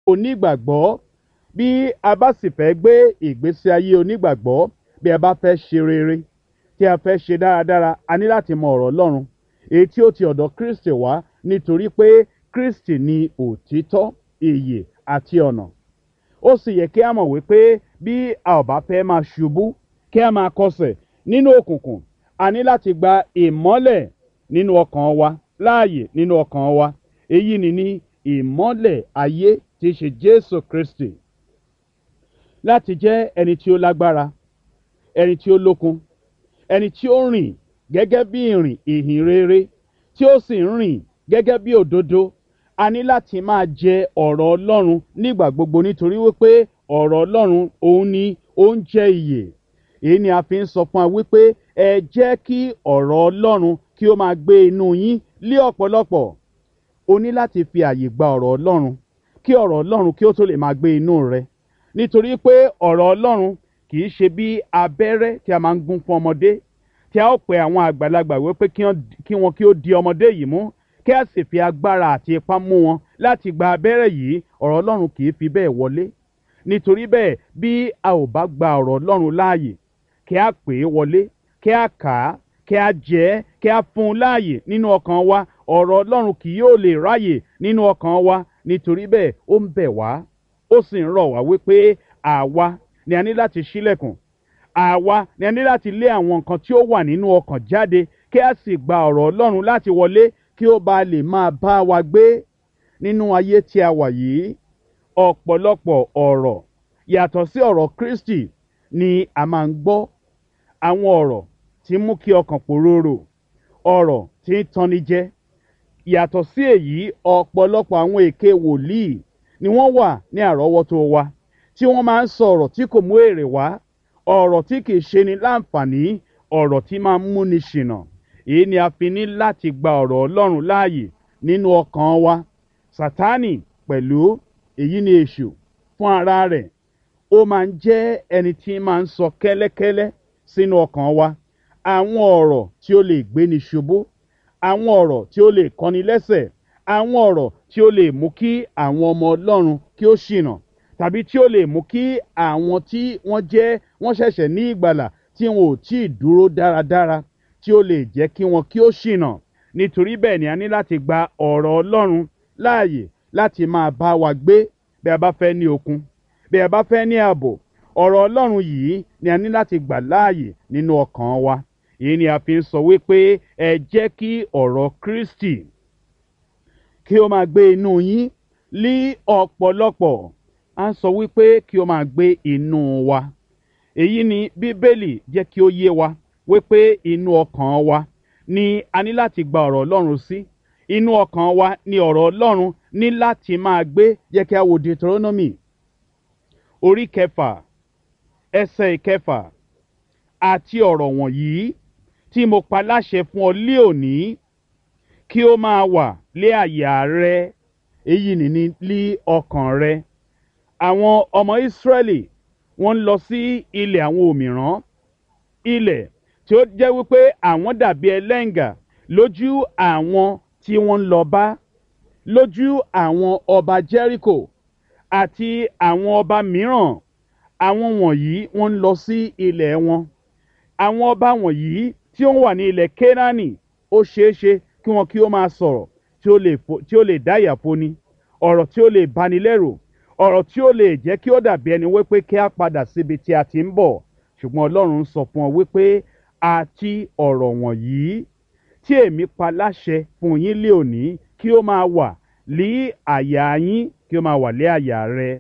onígbàgbọ́ bí a bá sì fẹ́ gbé ìgbésí ayé onígbàgbọ́ bí a bá fẹ́ ṣe rere tí a fẹ́ ṣe dáradára a ní láti mọ ọ̀rọ̀ ọlọ́run èyí tí ó ti ọ̀dọ̀ kristi wá nítorí pé kristi ni òtítọ́ ìyè àti ọ̀nà ó sì yẹ kí a mọ̀ wípé bí a ò bá fẹ́ máa ṣubú kí a máa kọsẹ̀ nínú òkùnkùn a ní láti gba ìmọ́lẹ̀ nínú ọkàn wa láàyè nínú ọkàn wa èyí ni ní ìmọ́lẹ̀ ayé tí í ṣe jésù kristi láti jẹ́ ẹni tí ó lágbára ẹni tí ó lókun ẹni tí ó rìn gẹ́gẹ́ bí ìrìn ìhìn rere tí ó sì ń rìn gẹ́gẹ́ bí òdodo a ní láti máa jẹ ọ̀rọ̀ ọlọ́run nígbà gbogbo nítorí wípé ọ̀rọ̀ ọlọ́run òun ni oúnjẹ ìyè èyí ni a fi ń sọ fún wa wípé ẹ jẹ́ kí ọ̀rọ̀ ọlọ́run kí ó máa gbé inú yín lé ọ̀pọ̀lọpọ̀ o ní láti fi àyè gba ọ̀rọ̀ ọlọ́run kí ọ̀rọ̀ ọlọ́run kí ó tó lè máa gbé inú rẹ nítorí pé ọ̀rọ̀ ọlọ́run kì í ṣe bí abẹ́rẹ́ tí a máa ń gún fún ọmọdé tí a ó pe àwọn àgbàlagbà wípé kí wọn kí ó di ọmọdé yìí mú kí a sì fi agbára àti ipá mú wọn láti gba abẹ́rẹ́ yìí ọ̀rọ̀ ọlọ́run kì í fi bẹ́ẹ̀ wọlé nítorí bẹ́ẹ̀ bí a ò bá gba ọ̀rọ̀ ọlọ́run láàyè kí a pè é wọlé kí a kà á kí a jẹ́ ẹ́ kí a fún un láàyè nínú ọkàn wa ọ̀rọ̀ ọlọ́run kì yóò lè ráyè nínú ọkàn wa nítorí bẹ́ẹ̀ ó ń bẹ̀ wá ó sì ń rọ̀ wá wípé àwa ni a ní láti ṣílẹ̀kùn àwa ni a ní láti lé àwọn nǹkan tí ó wà nínú ọkàn jáde kí a sì gba ọ̀rọ̀ ọlọ́run láti wọlé kí ó ba lè máa bá wa gbé nínú ayé tí a wà yìí ọ̀pọ̀lọpọ̀ ọ̀rọ̀ yàtọ̀ sí ọ̀rọ̀ kristi ni a máa ń gbọ́ àwọn ọ̀rọ̀ tí mú kí ọkàn pòróró ọ̀rọ̀ tí ń tanni jẹ yàtọ̀ sí èyí ọ̀pọ̀lọpọ̀ àwọn èké wòlíì ni wọ́n wà ní àrọ́wọ́tó wa tí wọ́n máa ń sọ ọ̀rọ̀ tí kò mú èrè wá ọ̀rọ̀ tí kì í ṣe ni láǹfààní ọ̀rọ̀ tí máa ń múni ṣìnà èyí ni a fi ní láti gba ọ̀rọ̀ ọlọ́run láàyè nínú ọkàn wa sátánì pẹ̀lú èyí ni èṣù fún ara rẹ̀ ó máa ń jẹ́ ẹni tí máa ń sọ kẹ́lẹ́kẹ́lẹ́ sínú ọkàn wa àwọn ọ̀rọ̀ tí ó lè gbéni ṣubú àwọn ọ̀rọ̀ tí ó lè kọ́ni lẹ́sẹ̀ àwọn ọ̀rọ̀ tí ó lè mú kí àwọn ọmọ ọlọ́run kí ó ṣìnà tàbí tí ó lè mú kí àwọn tí wọ́n jẹ́ wọ́n ṣẹ̀ṣẹ̀ ní ìgbàlà tí wọn ò tí ì dúró dáradára tí ó lè jẹ́ kí wọn kí ó ṣìnà nítorí bẹ́ẹ̀ ni a ní láti gba ọ̀rọ̀ ọlọ́run láàyè láti máa bá wa gbé bí a bá fẹ́ ní okun bí a bá fẹ́ ní ààbò ọ̀rọ̀ ọlọ́run yìí ni a ní láti gbà láàyè nínú ọkàn wa èyí ni a fi ń sọ wípé ẹ jẹ́ kí ọ̀rọ̀ kristi kí ó máa gbé inú yín lí ọ̀pọ̀lọpọ̀ a ń sọ wípé kí ó máa gbé inú wa èyí ni bíbélì jẹ́ kí ó yé wa wípé inú ọkàn wa ni a ní láti gba ọ̀rọ̀ ọlọ́run sí inú ọkàn wa ni ọ̀rọ̀ ọlọ́run ní láti máa gbé jẹ́ kí a wo deuteronomy orí kẹfà ẹsẹ̀ ìkẹfà àti ọ̀rọ̀ wọ̀nyí tí mo pa láṣẹ fún ọ lé òní kí ó máa wà lé àyà rẹ èyí nìní lí ọkàn rẹ àwọn ọmọ ìsírẹ́lì wọ́n ń lọ sí ilẹ̀ àwọn òmìrán ilẹ̀ tí ó jẹ́ wípé àwọn dàbí ẹlẹ́ǹgà lójú àwọn tí wọ́n ń lọ bá lójú àwọn ọba jẹ́ríkò àti àwọn ọba mìíràn àwọn wọ̀nyí wọ́n ń lọ sí ilẹ̀ wọn àwọn ọba wọ̀nyí tí ó wà ní ilẹ̀ kénáánì ó ṣeéṣe kí wọn kí ó máa sọ̀rọ̀ tí ó lè dáyà foni ọ̀rọ̀ tí ó lè bani lẹ́rù ọ̀rọ̀ tí ó lè jẹ́ kí ó dàbí ẹni wípé kí a padà síbi tí a ti ń bọ̀ ṣùgbọ́n ọlọ́run ń sọ fún ọ wípé àti ọ̀rọ̀ wọ̀nyí tí èmi pa láṣẹ fún yín lé òní kí ó máa wà lí àyà yín kí ó máa wà lé àyà rẹ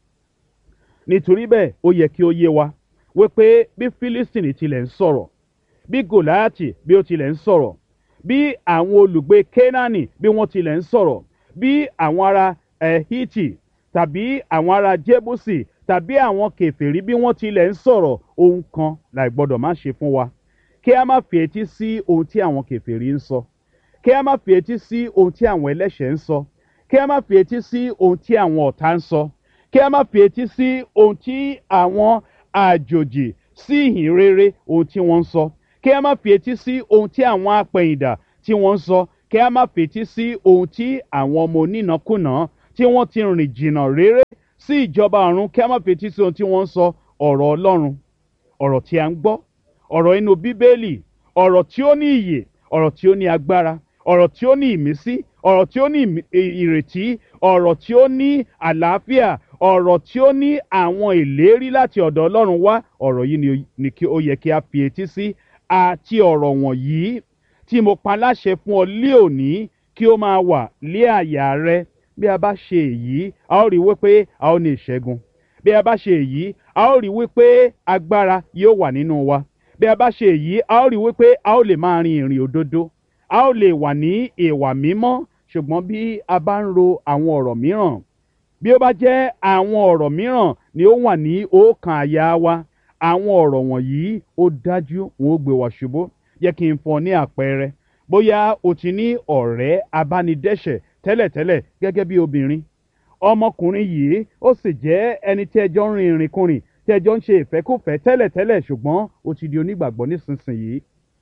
nítorí bẹ́ẹ̀ ó yẹ kí ó yé wa wípé bí philistine tilẹ̀ ń sọ̀rọ̀ bí gòláàtì bí ó tilẹ̀ ń sọ̀rọ̀ bí àwọn olùgbé kénáánì bí wọ́n tilẹ̀ ń sọ̀rọ̀ bí àwọn ará ẹ̀hítì tàbí àwọn ará jébùsì tàbí àwọn kèfèrí bí wọ́n tilẹ̀ ń sọ̀rọ̀ ohun kan láì gbọ́dọ̀ má ṣe fún wa kí a má fi etí sí ohun tí àwọn kèfèrí ń sọ kí a má fi etí sí ohun tí àwọn ẹlẹ́ṣẹ̀ ń sọ kí a má fi etí sí ohun tí àwọn ọ̀tá ń sọ kí a má fi etí sí ohun tí àwọn àjòjì sí ìhìn rere ohun tí wọ́n ń sọ kí a má fi etí sí ohun tí àwọn apẹ̀yìndà tí wọ́n ń sọ kí a má fi etí sí ohun tí àwọn ọmọ onínàkúnà tí wọ́n ti rìn jìnnà réré sí ìjọba ọ̀run kí a má fetí sí ohun tí wọ́n ń sọ ọ̀rọ̀ ọlọ́run ọ̀rọ̀ tí a ń gbọ́ ọ̀rọ̀ inú bíbélì ọ̀rọ̀ tí ó ní ìyè ọ̀rọ̀ tí ó ní agbára ọ̀rọ̀ tí ó ní ìmísí ọ̀rọ̀ tí ó ní ìmí- ì- ìrètí ọ̀rọ̀ tí ó ní àlàáfíà ọ̀rọ̀ tí ó ní àwọn ìlérí láti ọ̀dọ̀ ọlọ́run wá ọ̀rọ̀ yìí ni ó- ni kí ó yẹ kí a fi etí sí àti ọ̀rọ̀ wọ̀nyí tí mo pa láṣẹ fún ọ lé òní kí ó máa wà lé àyà rẹ bí a bá ṣe èyí a ó rí wípé a ó ní ìṣẹ́gun bí a bá ṣe èyí a ó rí wípé agbára yóò wà nínú wa bí a bá ṣe èyí a ó rí wípé a ó lè máa rin ìrìn òdodo a ó lè wà ní ìwà mímọ́ ṣùgbọ́n bí a bá ń ro àwọn ọ̀rọ̀ mìíràn bí ó bá jẹ́ àwọn ọ̀rọ̀ mìíràn ni ó wà ní ọkàn àyà wa àwọn ọ̀rọ̀ wọ̀nyí ó dájú wọn ó gbé wa ṣubú jẹ́ kí n fún ọ ní àpẹẹrẹ bóyá o ti ní ọ̀rẹ́ abánidẹ́ṣẹ̀ tẹ́lẹ̀tẹ́lẹ̀ gẹ́gẹ́ bí obìnrin ọmọkùnrin yìí ó sì jẹ́ ẹni tí ẹjọ́ ń rin ìrìnkùnrin tí ẹjọ́ ń ṣe ìfẹ́kùfẹ́ tẹ́lẹ̀tẹ́lẹ̀ ṣùgbọ́n ó ti di onígbàgbọ́ nísinsìnyí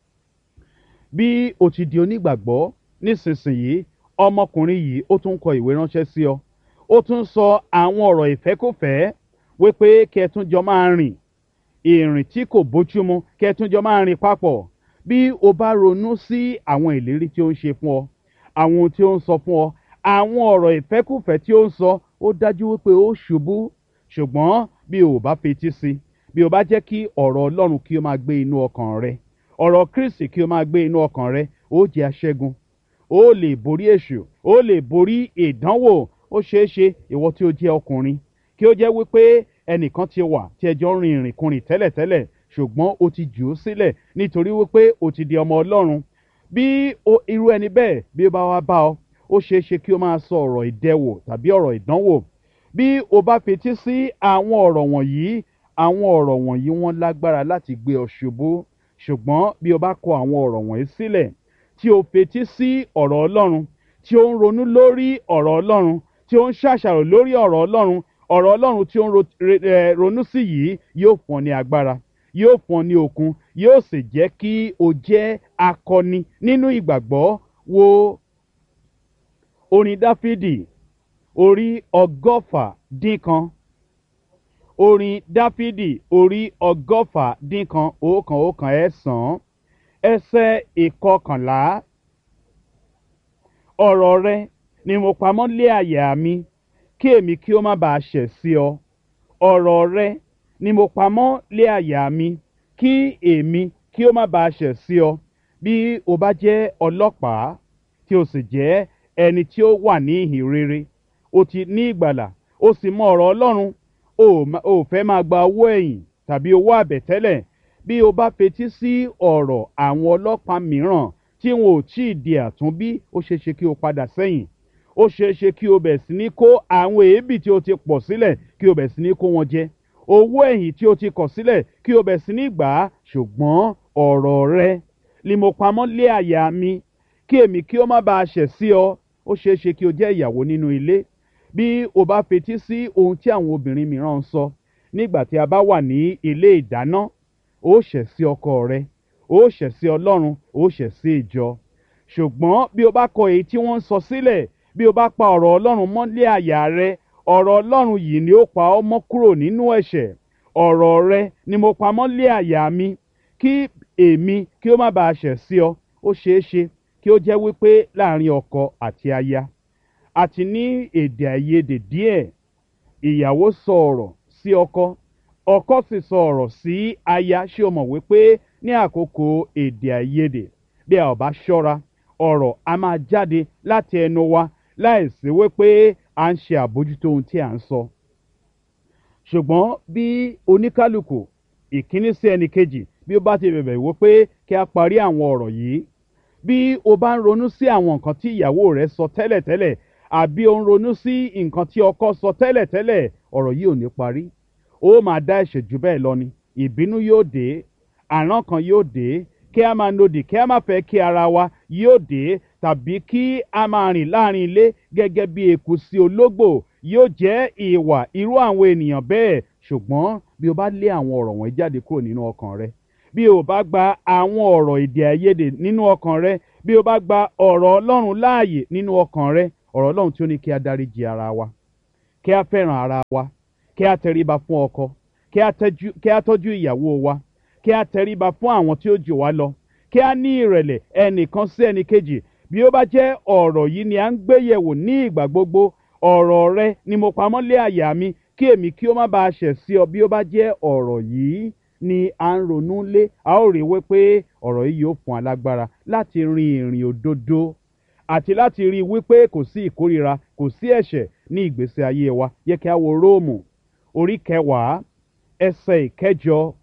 bí o ti di onígbàgbọ́ nísinsìnyí ọmọkùnrin yìí ó tún kọ ìwé ránṣẹ́ sí ọ ó tún sọ àwọn ọ̀rọ̀ ìfẹ́kùfẹ́ wípé kí ẹ tún jọ máa rìn ìrìn tí kò bójúmu kí ẹ tún jọ máa rìn papọ̀ bí o bá ronú sí àwọn ìlérí tí ó ń ṣe fún ọ àwọn ohun tí ó ń sọ fún ọ àwọn ọ̀rọ̀ ìfẹ́kùfẹ́ tí ó ń sọ ó dájú wípé ó ṣubú ṣùgbọ́n bí o ò bá fetí sí bí o bá jẹ́ kí ọ̀rọ̀ ọlọ́run kí o máa gbé inú ọkàn rẹ ọ̀rọ̀ kristi kí o máa gbé inú ọkàn rẹ ó jẹ́ aṣẹ́gun ó lè borí èṣù ó lè borí ìdánwò ó ṣeé ṣe ìwọ tí ó jẹ́ ọkùnrin kí ó jẹ́ wípé ẹnìkan ti wà tí ẹjọ́ ń rin ìrìnkùnrin tẹ́lẹ̀tẹ́lẹ̀ ṣùgbọ́n o ti jù ú sílẹ̀ nítorí wípé o ti di ọmọ ọlọ́run bí o- irú ẹni bẹ́ẹ̀ bí ó bá wá bá ọ ó ṣeé ṣe kí o máa sọ ọ̀rọ̀ ìdẹwò tàbí ọ̀rọ̀ ìdánwò bí o bá fetí sí àwọn ọ̀rọ̀ wọ̀nyí àwọn ọ̀rọ̀ wọ̀nyí wọ́n lágbára láti gbé ọ ṣubú ṣùgbọ́n bí o bá kọ àwọn ọ̀rọ̀ wọ̀nyí sílẹ̀ tí o fetí sí ọ̀rọ̀ ọlọ́run tí ó ń ronú lórí ọ̀rọ̀ ọlọ́run tí ó ń ṣàṣàrò lórí ọ̀rọ̀ ọlọ́run ọ̀rọ̀ ọlọ́run tí ó ń ro- re- eh, ronú sí yìí yóò fún ọ ní agbára yóò fún ọ ní okun yóò sì jẹ́ kí o jẹ́ akọni nínú ìgbàgbọ́ wo orin dáfídì orí ọgọ́fà dín kan orin dáfídì orí ọgọ́fà dín kan òókan òókan ẹ̀sán ẹsẹ̀ ìkọkànlá ọ̀rọ̀ rẹ ni mo pamọ́ lé àyà mi kí èmi kí ó má bàa ṣẹ̀ sí ọ ọ̀rọ̀ rẹ ni mo pamọ́ lé àyà mi kí èmi kí ó má bàa ṣẹ̀ sí ọ bí o bá jẹ́ ọlọ́pàá tí o sì jẹ́ ẹni tí ó wà ní ìhìn rere o ti ní ìgbàlà o sì mọ ọ̀rọ̀ ọlọ́run o ò ma- o ò fẹ́ máa gba owó ẹ̀yìn tàbí owó àbẹ̀tẹ́lẹ̀ bí o bá fetí sí ọ̀rọ̀ àwọn ọlọ́pàá mìíràn tí wọn ò tí ì di àtúnbí ó ṣeé ṣe kí o padà sẹ́yìn ó ṣeé ṣe kí o bẹ̀ sí ní kó àwọn èébì tí o ti pọ̀ sílẹ̀ kí o bẹ̀ sí ní kó wọn jẹ owó ẹ̀yìn tí o ti kọ̀ sílẹ̀ kí o bẹ̀ sí ní gbà á ṣùgbọ́n ọ̀rọ̀ rẹ ni mo pamọ́ lé àyà mi kí èmi kí ó má bàa ṣẹ̀ sí ọ ó ṣeé ṣe kí o jẹ́ ìyàwó nínú ilé bí o bá fetí sí ohun tí àwọn obìnrin mìíràn ń sọ nígbà tí a bá wà ní ilé ìdáná ó ṣẹ̀ sí ọkọ rẹ ó ṣẹ̀ sí ọlọ́run ó ṣẹ̀ sí ìjọ ṣùgbọ́n bí o bá kọ èyí tí wọ́n ń sọ sílẹ̀ bí o bá pa ọ̀rọ̀ ọlọ́run mọ́lé àyà rẹ ọ̀rọ̀ ọlọ́run yìí ni ó pa ọ́ mọ́ kúrò nínú ẹ̀ṣẹ̀ ọ̀rọ̀ rẹ ni mo pa mọ́lé àyà mi kí èmi kí ó má bàa ṣẹ̀ sí ọ ó ṣeé ṣe kí ó jẹ́ wípé láàrin ọkọ àti aya àti ní èdè àìyedè díẹ̀ ìyàwó sọ ọ̀rọ̀ sí ọkọ ọkọ sì sọ ọ̀rọ̀ sí aya ṣé o mọ̀ wípé ní àkókò èdè àìyedè bí a ò bá ṣọ́ra ọ̀rọ̀ a máa jáde láti ẹnu wa láìsí wípé à ń ṣe àbójútó ohun tí à ń sọ ṣùgbọ́n bí oníkálukú ìkíní sí ẹnì kejì bí ó bá ti bẹ̀bẹ̀ wípé kí a parí àwọn ọ̀rọ̀ yìí bí o bá ń ronú sí àwọn nǹkan tí ìyàwó rẹ sọ tẹ́lẹ̀tẹ́lẹ̀ àbí o ń ronú sí nǹkan tí ọkọ sọ tẹ́lẹ̀tẹ́lẹ̀ ọ̀rọ̀ yìí ò ní parí ó máa dá ẹ̀ṣẹ̀ jù bẹ́ẹ̀ lọ ni ìbínú yóò dé àrán kan yóò dé kí a máa nodì kí a máa fẹ́ kí ara wa yóò dé tàbí kí a máa rìn láàrin ilé gẹ́gẹ́ bí eku sí ológbò yóò jẹ́ ìwà irú àwọn ènìyàn bẹ́ẹ̀ ṣùgbọ́n bí o bá lé àwọn ọ̀rọ̀ wọ̀nyí jáde kúrò nínú ọkàn rẹ bí o bá gba àwọn ọ̀rọ̀ èdè àìyedè nínú ọkàn rẹ bí o bá gba ọ̀rọ̀ ọlọ́run láàyè nínú ọkàn rẹ ọ̀rọ̀ ọlọ́run tí ó ní kí a dáríji ara wa kí a fẹ́ràn ara wa kí a tẹríba fún ọkọ kí a tẹ́jú- kí a tọ́jú ìyàwó wa kí a tẹríba fún àwọn tí ó jù wá lọ kí a ní ìrẹ̀lẹ̀ ẹnìkan sí ẹnìkejì bí ó bá jẹ́ ọ̀rọ̀ yìí ni à ń gbé yẹ̀wò ní ìgbà gbogbo ọ̀rọ̀ rẹ ni mo pamọ́ lé àyà mi kí èmi kí ó má bàa ṣẹ̀ sí ọ bí ó bá jẹ́ ọ̀rọ̀ yìí ni à ń ronú lé a ó rí i wípé ọ̀rọ̀ yìí yóò fún alágbára láti rin ìrìn òdodo àti láti rí i wípé kò sí ìkórira kò sí ẹ̀ṣẹ̀ ní ìgbésí ayé wa yẹ kí a wo róòmù orí kẹwàá ẹsẹ̀ ìkẹjọ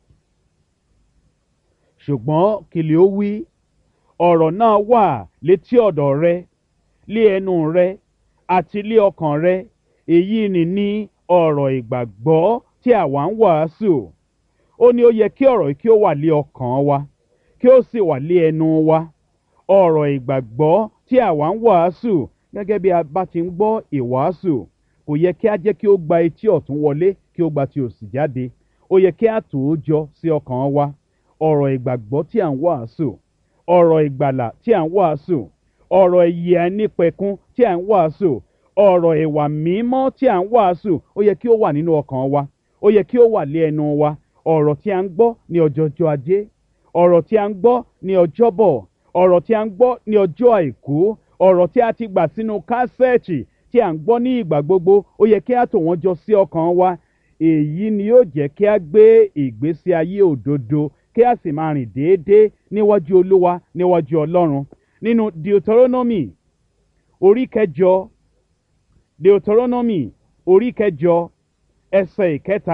ṣùgbọ́n kìlì ó wí ọ̀rọ̀ náà wà létí ọ̀dọ̀ rẹ lé ẹnu rẹ àti lé ọkàn rẹ èyí ni ní ọ̀rọ̀ ìgbàgbọ́ tí àwa ń wàásù ó ní ó yẹ kí ọ̀rọ̀ yìí kí ó wà lé ọkàn wa kí ó sì wà lé ẹnu wa ọ̀rọ̀ ìgbàgbọ́ tí àwa ń wàásù gẹ́gẹ́ bí a bá ti ń gbọ́ ìwàásù kò yẹ kí a jẹ́ kí ó gba etí ọ̀tún wọlé kí ó gba ti òsì jáde ó yẹ kí a tò ó jọ sí ọkàn wa ọ̀rọ̀ ìgbàgbọ́ tí à ń wàásù ọ̀rọ̀ ìgbàlà tí à ń wàásù ọ̀rọ̀ ìyè àìnípẹ̀kun tí à ń wàásù ọ̀rọ̀ ìwà mímọ́ tí à ń wàásù ó yẹ kí ó wà nínú ọkàn wa ó yẹ kí ó wà lé ẹnu wa ọ̀rọ̀ tí a ń gbọ́ ní ọjọ́jọ́ ajé ọ̀rọ̀ tí a ń gbọ́ ní ọjọ́bọ̀ ọ̀rọ̀ tí a ń gbọ́ ní ọjọ́ àìkú ọ̀rọ̀ tí a ti gbà sínú kásẹ̀ẹ̀tì tí a ń gbọ́ ní ìgbà gbogbo ó yẹ kí a tò wọ́n jọ sí ọkàn wa èyí ni yóò jẹ́ kí a gbé ìgbésí ayé òdodo kí a sì máa rìn déédéé níwájú olúwa níwájú ọlọ́run nínú deuteronomy orí kẹjọ deuteronomy orí kẹjọ ẹsẹ̀ ìkẹta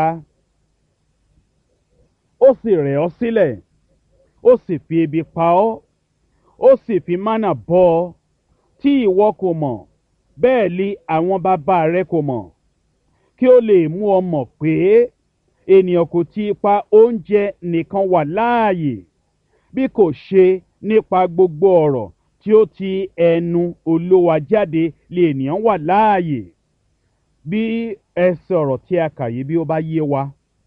ó sì rẹ̀ ọ́ sílẹ̀ ó sì fi ebi pa ọ́ ó sì fi mánà bọ́ ọ tí ìwọ kò mọ̀ bẹ́ẹ̀ li àwọn bàbá rẹ kò mọ̀ kí ó lè mú ọ mọ̀ pé ènìyàn kò ti ipa oúnjẹ nìkan wà láàyè bí kò ṣe nípa gbogbo ọ̀rọ̀ tí ó ti ẹnu olówa jáde lè ènìyàn wà láàyè bí ẹsẹ̀ ọ̀rọ̀ tí a kà yìí bí ó bá yé wa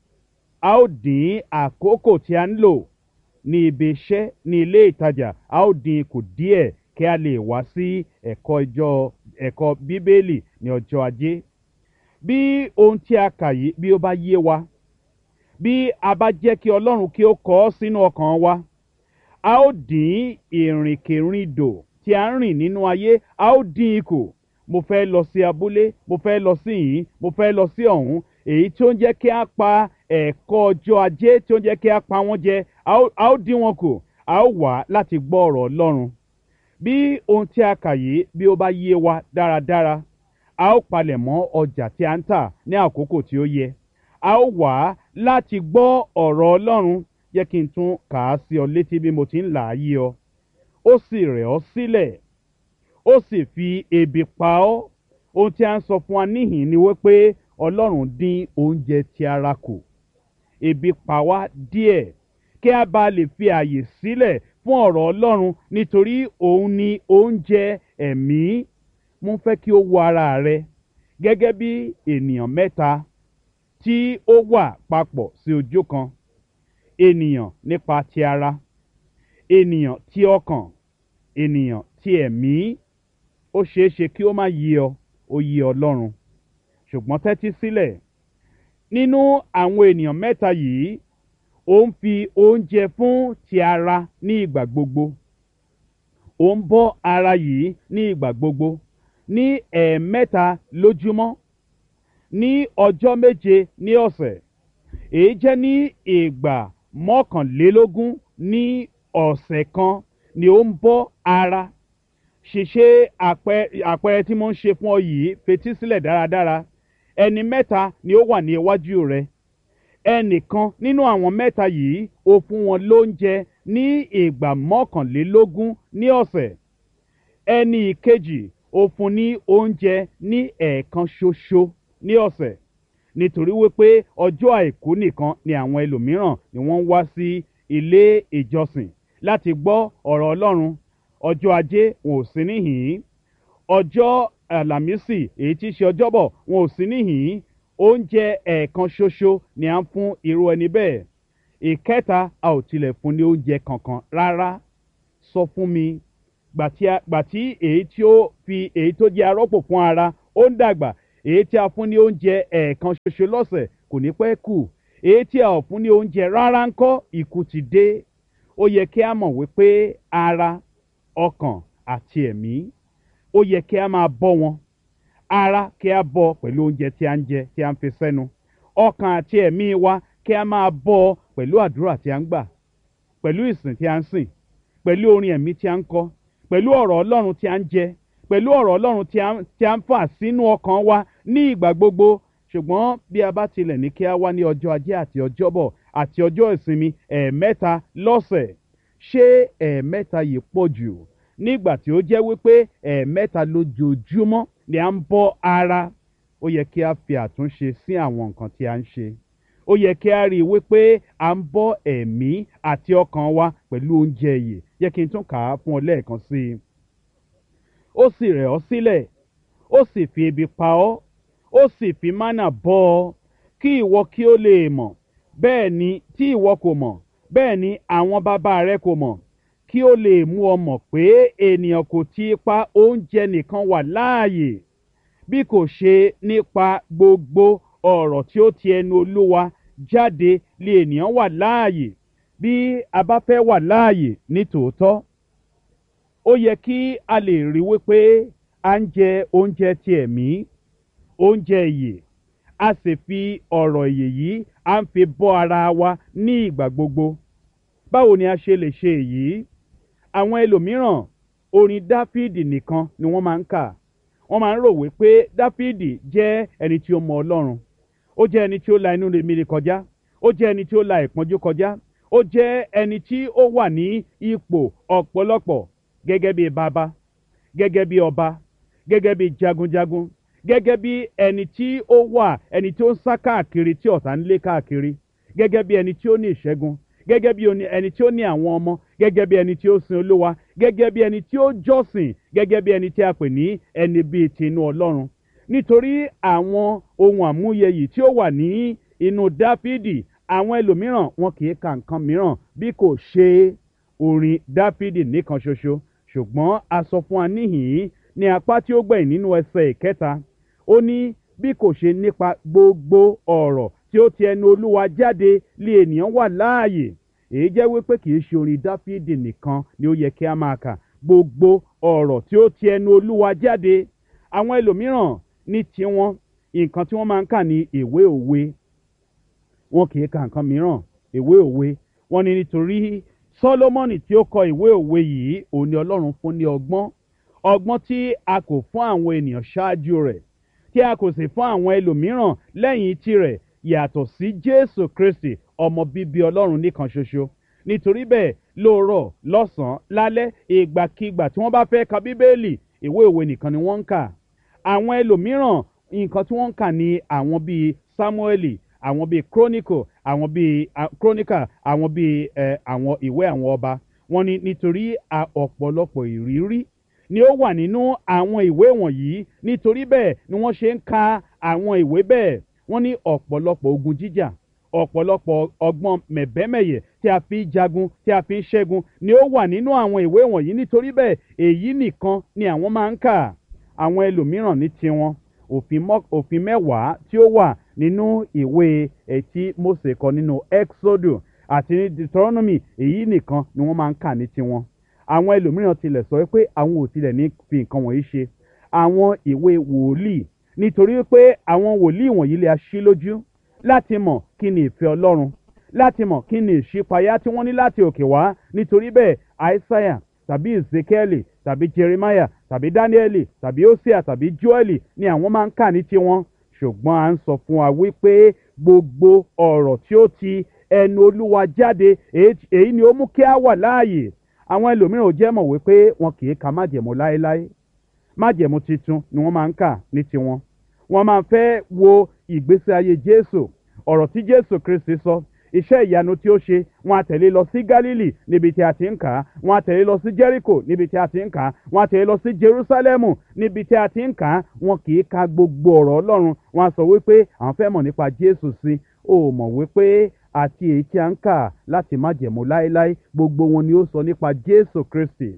a ó dín àkókò tí a ń lò ní ibi iṣẹ́ ní ilé ìtajà a ó dín kù díẹ̀ kí a lè wá sí ẹ̀kọ́ ìjọ ẹ̀kọ́ bíbélì ní ọjọ́ ajé bí ohun tí a kà yìí bí ó bá yé wa bí a bá jẹ́ kí ọlọ́run kí ó kọ ọ́ sínú ọkàn wa a ó dín ìrìnkèrindò tí a ń rìn nínú ayé a ó dín ikù mo fẹ́ lọ sí abúlé mo fẹ́ lọ sí yìí mo fẹ́ lọ sí ọ̀hún èyí tí ó ń jẹ́ kí a pa ẹ̀kọ́ ọjọ́ ajé tí ó ń jẹ́ kí a pa wọ́n jẹ a ó- a ó dín wọn kù a ó wà láti gbọ́ ọ̀rọ̀ ọlọ́run bí ohun tí a kà yìí bí ó bá yé wa dáradára a ó palẹ̀ mọ́ ọjà tí a ń tà ní àkókò tí ó yẹ a ó wà láti gbọ́ ọ̀rọ̀ ọlọ́run jẹ́ kí n tún kà á sí ọ létí bí mo ti ń là á yí ọ ó sì rẹ̀ ọ́ sílẹ̀ ó sì fi ebi pa ọ́ ohun tí a ń sọ fún wa níhìn ni wípé ọlọ́run dín oúnjẹ ti ara kù ebi pa wá díẹ̀ kí a bá lè fi àyè sílẹ̀ fún ọ̀rọ̀ ọlọ́run nítorí òun ni oúnjẹ ẹ̀mí mo fẹ́ kí ó wo ara rẹ gẹ́gẹ́ bí ènìyàn mẹ́ta tí ó wà papọ̀ sí ojú kan ènìyàn nípa ti ara ènìyàn tí ọkàn ènìyàn tí ẹ̀mí ó ṣeé ṣe kí ó má yí ọ ó yí ọlọ́run ṣùgbọ́n tẹ́tí sílẹ̀ nínú àwọn ènìyàn mẹ́ta yìí ó ń fi oúnjẹ fún ti ara ní ìgbà gbogbo ó ń bọ́ ara yìí ní ìgbà gbogbo ní ẹ̀ẹ̀mẹ́ta lójúmọ́ ní ọjọ́ méje ní ọ̀sẹ̀ èyí jẹ́ ní ìgbà mọ́kànlélógún ní ọ̀sẹ̀ kan ni ó ń bọ́ ara ṣìṣe àpẹ- àpẹẹrẹ tí mo ń ṣe fún ọ yìí fetí sílẹ̀ dáradára ẹni mẹ́ta ni ó wà ní iwájú rẹ ẹnìkan nínú àwọn mẹ́ta yìí ó fún wọn lóúnjẹ ní ìgbà mọ́kànlélógún ní ọ̀sẹ̀ ẹni ìkejì ó fún ní oúnjẹ ní ẹ̀ẹ̀kan ṣoṣo ní ọ̀sẹ̀ nítorí wípé ọjọ́ àìkú nìkan ni àwọn ẹlòmíràn ni wọ́n ń wá sí ilé ìjọsìn láti gbọ́ ọ̀rọ̀ ọlọ́run ọjọ́ ajé wọn ò sí níhìn-ín ọjọ́ àlàmísì èyí tí í ṣe ọjọ́bọ̀ wọn ò sí níhìn-ín oúnjẹ ẹ̀ẹ̀kan ṣoṣo ni à ń fún irú ẹni bẹ́ẹ̀ ìkẹta a ò tilẹ̀ fún ní oúnjẹ kankan rárá sọ fún mi gbà tí èyí tí ó fi èyí tó jẹ́ arọ́pò fún ara ó ń dàgbà èyí tí a fún ní oúnjẹ ẹ̀ẹ̀kan ṣoṣo lọ́sẹ̀ kò ní pẹ́ kù èyí tí a ò fún ní oúnjẹ rárá ń kọ́ ikú ti dé ó yẹ kí a mọ̀ wípé ara ọkàn àti ẹ̀mí ó yẹ kí a máa bọ́ wọn ara kí a bọ́ pẹ̀lú oúnjẹ tí a ń jẹ tí a ń fi sẹ́nu ọkàn àti ẹ̀mí wa kí a máa bọ́ pẹ̀lú àdúrà tí a ń gbà pẹ̀lú ìsìn tí a ń sìn pẹ̀lú orin ẹ̀mí tí a ń kọ pẹ̀lú ọ̀rọ̀ ọlọ́run tí a ń jẹ pẹ̀lú ọ̀rọ̀ ọlọ́run tí a ń fà sínú ọkàn wa ní ìgbà gbogbo ṣùgbọ́n bí a bá tilẹ̀ ní kí a wá ní ọjọ́ ajé àti ọjọ́bọ̀ àti ọjọ́ ìsinmi ẹ̀ẹ̀mẹ́ta lọ́sẹ̀ ṣé ẹ̀ẹ̀mẹ́ta yìí pọ̀ jù nígbà tí ó jẹ́ wípé ẹ̀ẹ̀mẹ́ta lójoojúmọ́ ni à ń bọ́ ara ó yẹ kí a fi àtúnṣe sí àwọn nǹkan tí a ń ṣe ó yẹ kí a rí i wípé à ń bọ́ ẹ̀mí àti ọkàn wa pẹ̀lú oúnjẹ yìí yẹ kí n tún kà á fún ọ lẹ́ẹ̀kan sí i ó sì rẹ̀ ọ́ sílẹ̀ ó sì fi ebi pa ọ́ ó sì fi mánà bọ́ ọ kí ìwọ kí ó lè mọ̀ bẹ́ẹ̀ ni tí ìwọ kò mọ̀ bẹ́ẹ̀ ni àwọn bàbá rẹ kò mọ̀ kí ó lè mú ọ mọ̀ pé ènìyàn kò ti pa oúnjẹ nìkan wà láàyè bí kò ṣe nípa gbogbo ọ̀rọ̀ tí ó ti ẹnu olúwa jáde lè ènìyàn wà láàyè bí a bá fẹ́ wà láàyè ní tòótọ́ ó yẹ kí a lè rí wípé à ń jẹ oúnjẹ ti ẹ̀mí oúnjẹ ìyè a sì fi ọ̀rọ̀ ìyè yìí à ń fi bọ́ ara wa ní ìgbà gbogbo báwo ni a ṣe lè ṣe èyí àwọn ẹlòmíràn orin dáfídì nìkan ni wọ́n máa ń kà wọ́n máa ń rò wípé dáfídì jẹ́ ẹni tí ó mọ ọlọ́run ó jẹ́ ẹni tí ó la inú rèmíre kọjá ó jẹ́ ẹni tí ó la ìpọ́njú kọjá ó jẹ́ ẹni tí ó wà ní ipò ọ̀pọ̀lọpọ̀ gẹ́gẹ́ bí bàbá gẹ́gẹ́ bí ọba gẹ́gẹ́ bí jagunjagun gẹ́gẹ́ bí ẹni tí ó wà ẹni tí ó ń sá káàkiri tí ọ̀tá ń lé káàkiri gẹ́gẹ́ bí ẹni tí ó ní ìṣẹ́gun gẹ́gẹ́ bí ẹni tí ó ní àwọn ọmọ gẹ́gẹ́ bí ẹni tí ó sin olúwa gẹ́gẹ́ bí ẹni tí ó jọ́sìn gẹ́gẹ́ bí ẹni tí a pè ní ẹni bíi tinú ọlọ́run nítorí àwọn ohun àmúyẹ yìí tí ó wà ní inú dáfídì àwọn ẹlòmíràn wọn kì í ka nǹkan mìíràn bí kò ṣe orin dáfídì nìkan ṣoṣo ṣùgbọ́n a sọ fún wa níhìn-ín ní apá tí ó gbẹ̀yìn nínú ẹsẹ̀ ìkẹta ó ní bí kò ṣe nípa gbogbo ọ̀rọ̀ tí ó ti ẹnu olúwa jáde lé ènìyàn wà láàyè èyí jẹ́ wípé kì í ṣe orin dáfídì nìkan ni ó yẹ kí a máa kà gbogbo ọ̀rọ̀ tí ó ti ẹnu olúwa jáde àwọn ẹlòmíràn ní tiwọn nǹkan tí wọ́n máa ń kà ní ìwé òwe wọn kì í ka nǹkan mìíràn ìwé òwe wọn ni nítorí sọlọmọnì tí ó kọ ìwé òwe yìí òun ni ọlọ́run fún ní ọgbọ́n ọgbọ́n tí a kò fún àwọn ènìyàn ṣáájú rẹ̀ tí a kò sì fún àwọn ẹlòmíràn lẹ́yìn tirẹ̀ yàtọ̀ sí jésù kristi ọmọ bíbí ọlọ́run nìkan ṣoṣo nítorí bẹ́ẹ̀ lóòrọ̀ lọ́sàn-án lálẹ́ ìgbàkigbà tí wọ́n bá fẹ́ ka bíbélì ìwé òwe nìkan ni wọ́n ń kà àwọn ẹlòmíràn nǹkan tí wọ́n ń kà ní àwọn bíi samueli àwọn bíi chronicle àwọn bíi chronicle àwọn bíi àwọn ìwé àwọn ọba wọ́n ní nítorí ọ̀pọ̀lọpọ̀ ìrírí ni ó wà nínú àwọn ìwé wọ̀nyí nítorí bẹ́ẹ̀ ni wọ́n ṣe ń ka àwọn ìwé bẹ́ẹ̀ wọ́n ní ọ̀pọ̀lọpọ̀ ogun jíjà ọ̀pọ̀lọpọ̀ ọgbọ́n mẹ̀bẹ́mẹ̀yẹ tí a fi ń jagun tí a fi ń ṣẹ́gun ni ó wà nínú àwọn ìwé wọ̀nyí nítorí bẹ́ẹ̀ èyí nìkan ni àwọn máa ń kà àwọn ẹlòmíràn ní tiwọn òfin mẹ́wàá tí ó wà nínú ìwé ẹtí mose kọ nínú exodus àti ní deuteronomy èyí nìkan ni wọ́n máa ń kà ní tiwọn àwọn ẹlòmíràn tilẹ̀ sọ pé àwọn ò tilẹ̀ ní fi nǹkan wọ̀nyí ṣe àwọn ìwé wòlíì nítorí pé àwọn wòlíì wọ̀nyí lè ṣí lójú láti mọ̀ kí ni ìfẹ́ ọlọ́run láti mọ̀ kí ni ìṣípayá tí wọ́n ní láti òkè wá nítorí bẹ́ẹ̀ aísáyà tàbí ezekiel tàbí jeremiah tàbí daniel tàbí hosea tàbí joel ni àwọn máa ń kà ní tiwọn ṣùgbọ́n à ń sọ fún wa wípé gbogbo ọ̀rọ̀ tí ó ti ẹnu olúwa jáde èyí ni ó mú kí a wà láàyè àwọn ẹlòmíràn ò jẹ́ mọ̀ wípé wọn kì í ka májẹ̀mú láéláé májẹ̀mú titun ni wọ́n máa ń kà ní tiwọn wọ́n máa fẹ́ wo ìgbésí ayé jésù ọ̀rọ̀ tí jésù kristi sọ iṣẹ́ ìyanu tí ó ṣe wọn á tẹ̀lé lọ sí galili níbi tí a ti ń kà á wọn á tẹ̀lé lọ sí jericho níbi tí a ti ń kà á wọn á tẹ̀lé lọ sí jerusalemu níbi tí a ti ń kà á wọn kì í ka gbogbo ọ̀rọ̀ ọlọ́run wọn á sọ wípé àwọn fẹ́ mọ̀ nípa jésù sí ó mọ̀ wípé àti èyí tí a ń kà láti má jẹ̀mú láéláé gbogbo wọn ni ó sọ nípa jésù kristi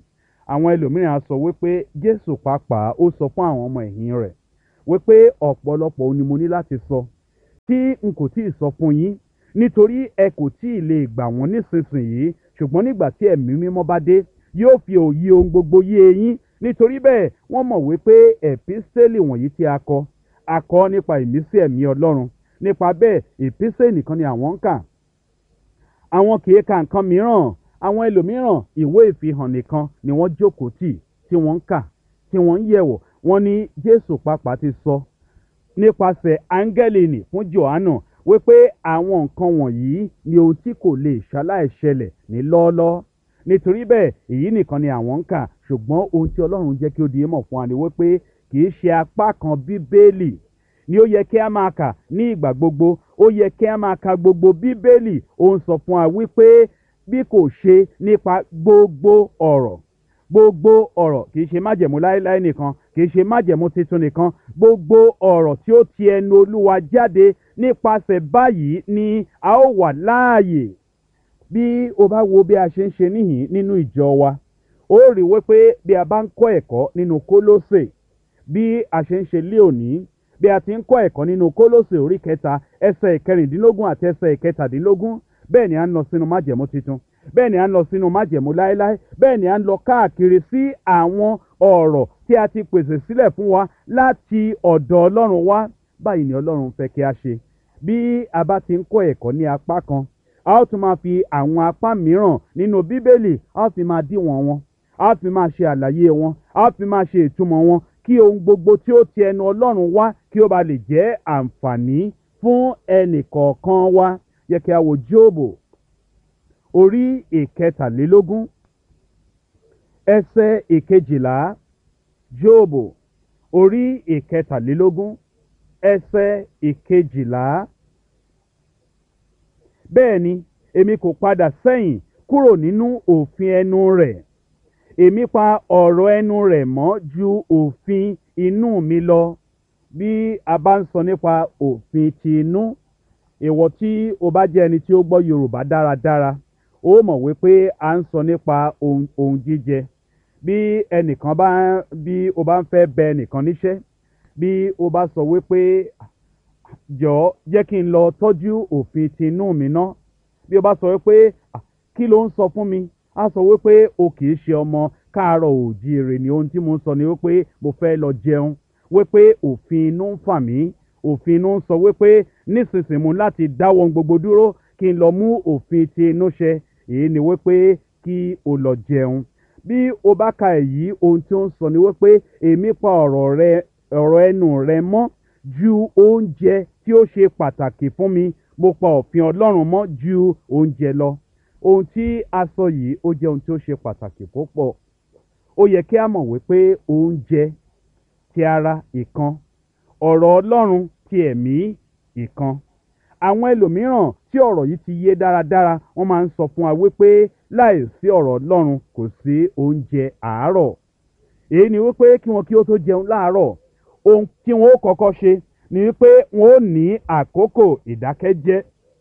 àwọn ẹlòmíràn á sọ wípé jésù pàápàá ó sọ fún àwọn ọmọ ẹ̀yìn rẹ̀ wípé ọ̀pọ̀lọpọ̀ ohun ni mo ní láti sọ tí n kò tíì sọ fún yín nítorí ẹ kò tíì lè gbà wọ́n nísinsìnyí ṣùgbọ́n nígbà tí ẹ̀mí mímọ́ bá dé yóò fi òye ohun gbogbo yé eyín nítorí bẹ́ẹ̀ wọ́n mọ̀ wípé ẹ̀písẹ́lì wọ̀nyí tí a kọ a kọ nípa ìmísí ẹ̀mí ọlọ́run nípa bẹ́ẹ̀ ìpísẹ́ nìkan ni àwọn ń kà àwọn kì í ka nǹkan mìíràn àwọn ẹlòmíràn ìwé ìfihàn nìkan ni wọ́n jókòó tì tí wọ́n ń kà tí wọ́n ń yẹ̀wò wọ́n ní jésù pàápàá ti sọ nípasẹ̀ áńgẹ́lì nì fún johannu wípé àwọn nǹkan wọ̀nyí ni ohun tí kò lè ṣaláìṣẹlẹ̀ ní lọ́ọ́lọ́ọ́ nítorí bẹ́ẹ̀ èyí nìkan ni àwọn ń kà ṣùgbọ́n ohun tí ọlọ́run jẹ́ kí ó di mọ̀ fún wa ni wípé kì í ṣe apá kan bíbélì ni ó yẹ kí a máa kà ní ìgbà gbogbo ó yẹ kí a máa ka gbogbo bíbélì ó ń sọ fún wa wípé bí kò ṣe nípa gbogbo ọ̀rọ̀ gbogbo ọ̀rọ̀ kì í ṣe májẹ̀mú láéláé nìkan kì í ṣe májẹ̀mú tuntun nìkan gbogbo ọ̀rọ̀ tí ó ti ẹnu olúwa jáde nípasẹ̀ báyìí ni a ó wà láàyè bí o bá wo bí a ṣe ń ṣe níhìn nínú ìjọ wa ó rí wípé bí a bá ń kọ́ ẹ̀kọ́ nínú kólósè bí a ṣe ń ṣe lé òní bí a ti ń kọ́ ẹ̀kọ́ nínú kólósè orí kẹta ẹsẹ̀ ìkẹrìndínlógún àti ẹsẹ̀ ìkẹtàdínlógún bẹ́ẹ̀ ni a ń lọ sínú májẹ̀mú tuntun bẹ́ẹ̀ ni a ń lọ sínú májẹ̀mú láéláé bẹ́ẹ̀ ni a ń lọ káàkiri sí àwọn ọ̀rọ̀ tí a ti pèsè sílẹ̀ fún wa láti ọ̀dọ̀ ọlọ́run wá báyìí ni ọlọ́run fẹ́ kí a ṣe bí a bá ti ń kọ́ ẹ̀kọ́ ní apá kan a ó tún máa fi àwọn apá mìíràn nínú bíbélì a ó fi máa díwọ̀n wọn a ó fi máa ṣe àlàyé wọn a ó fi máa ṣe ìtumọ̀ wọn kí ohun gbogbo tí ó ti ẹnu ọlọ́run wá kí ó ba lè jẹ́ àǹfààní fún ẹnì kọ̀ọ̀kan wa yẹ kí a wo jóòbù orí ìkẹtàlélógún ẹsẹ̀ ìkejìlá jóòbù orí ìkẹtàlélógún ẹsẹ̀ ìkejìlá bẹ́ẹ̀ ni èmi kò padà sẹ́yìn kúrò nínú òfin ẹnu rẹ̀ èmi pa ọ̀rọ̀ ẹnu rẹ̀ mọ́ ju òfin inú mi lọ bí a bá ń sọ nípa òfin ti inú ìwọ tí o bá jẹ́ ẹni tí ó gbọ́ yorùbá dáradára ó mọ̀ wípé a ń sọ nípa ohun ohun jíjẹ bí ẹnìkan bá bí o bá ń fẹ́ bẹ ẹnìkan níṣẹ́ bí o bá sọ wípé jọ̀ọ́ jẹ́ kí n lọ tọ́jú òfin ti inú mi ná bí o bá sọ wípé kí ló ń sọ fún mi a sọ wípé o kì í ṣe ọmọ káàárọ̀ òjíire ni ohun tí mo ń sọ ni wípé mo fẹ́ lọ jẹun wípé òfin inú ń fà mí òfin inú ń sọ wípé nísinsìnyí mo láti dáwọ́ gbogbo dúró kí n lọ mú òfin ti inú ṣẹ èyí ni wípé kí o lọ jẹun bí o bá ka èyí ohun tí ó ń sọ ni wípé èmi pa ọ̀rọ̀ rẹ ọ̀rọ̀ ẹnu rẹ mọ́ ju oúnjẹ tí ó ṣe pàtàkì fún mi mo pa òfin ọlọ́run mọ́ ju oúnjẹ lọ ohun tí a sọ yìí ó jẹ́ ohun tí ó ṣe pàtàkì púpọ̀ ó yẹ kí a mọ̀ wípé oúnjẹ ti ara ìkan ọ̀rọ̀ ọlọ́run ti ẹ̀mí ìkan àwọn ẹlòmíràn tí ọ̀rọ̀ yìí ti yé dáradára wọ́n máa ń sọ fún wa wípé láì sí ọ̀rọ̀ ọlọ́run kò sí oúnjẹ àárọ̀ èyí ni wípé kí wọn kí ó tó jẹun láàárọ̀ ohun tí wọn ó kọ́kọ́ ṣe ni wípé wọn ó ní àkókò ìdákẹ́jẹ́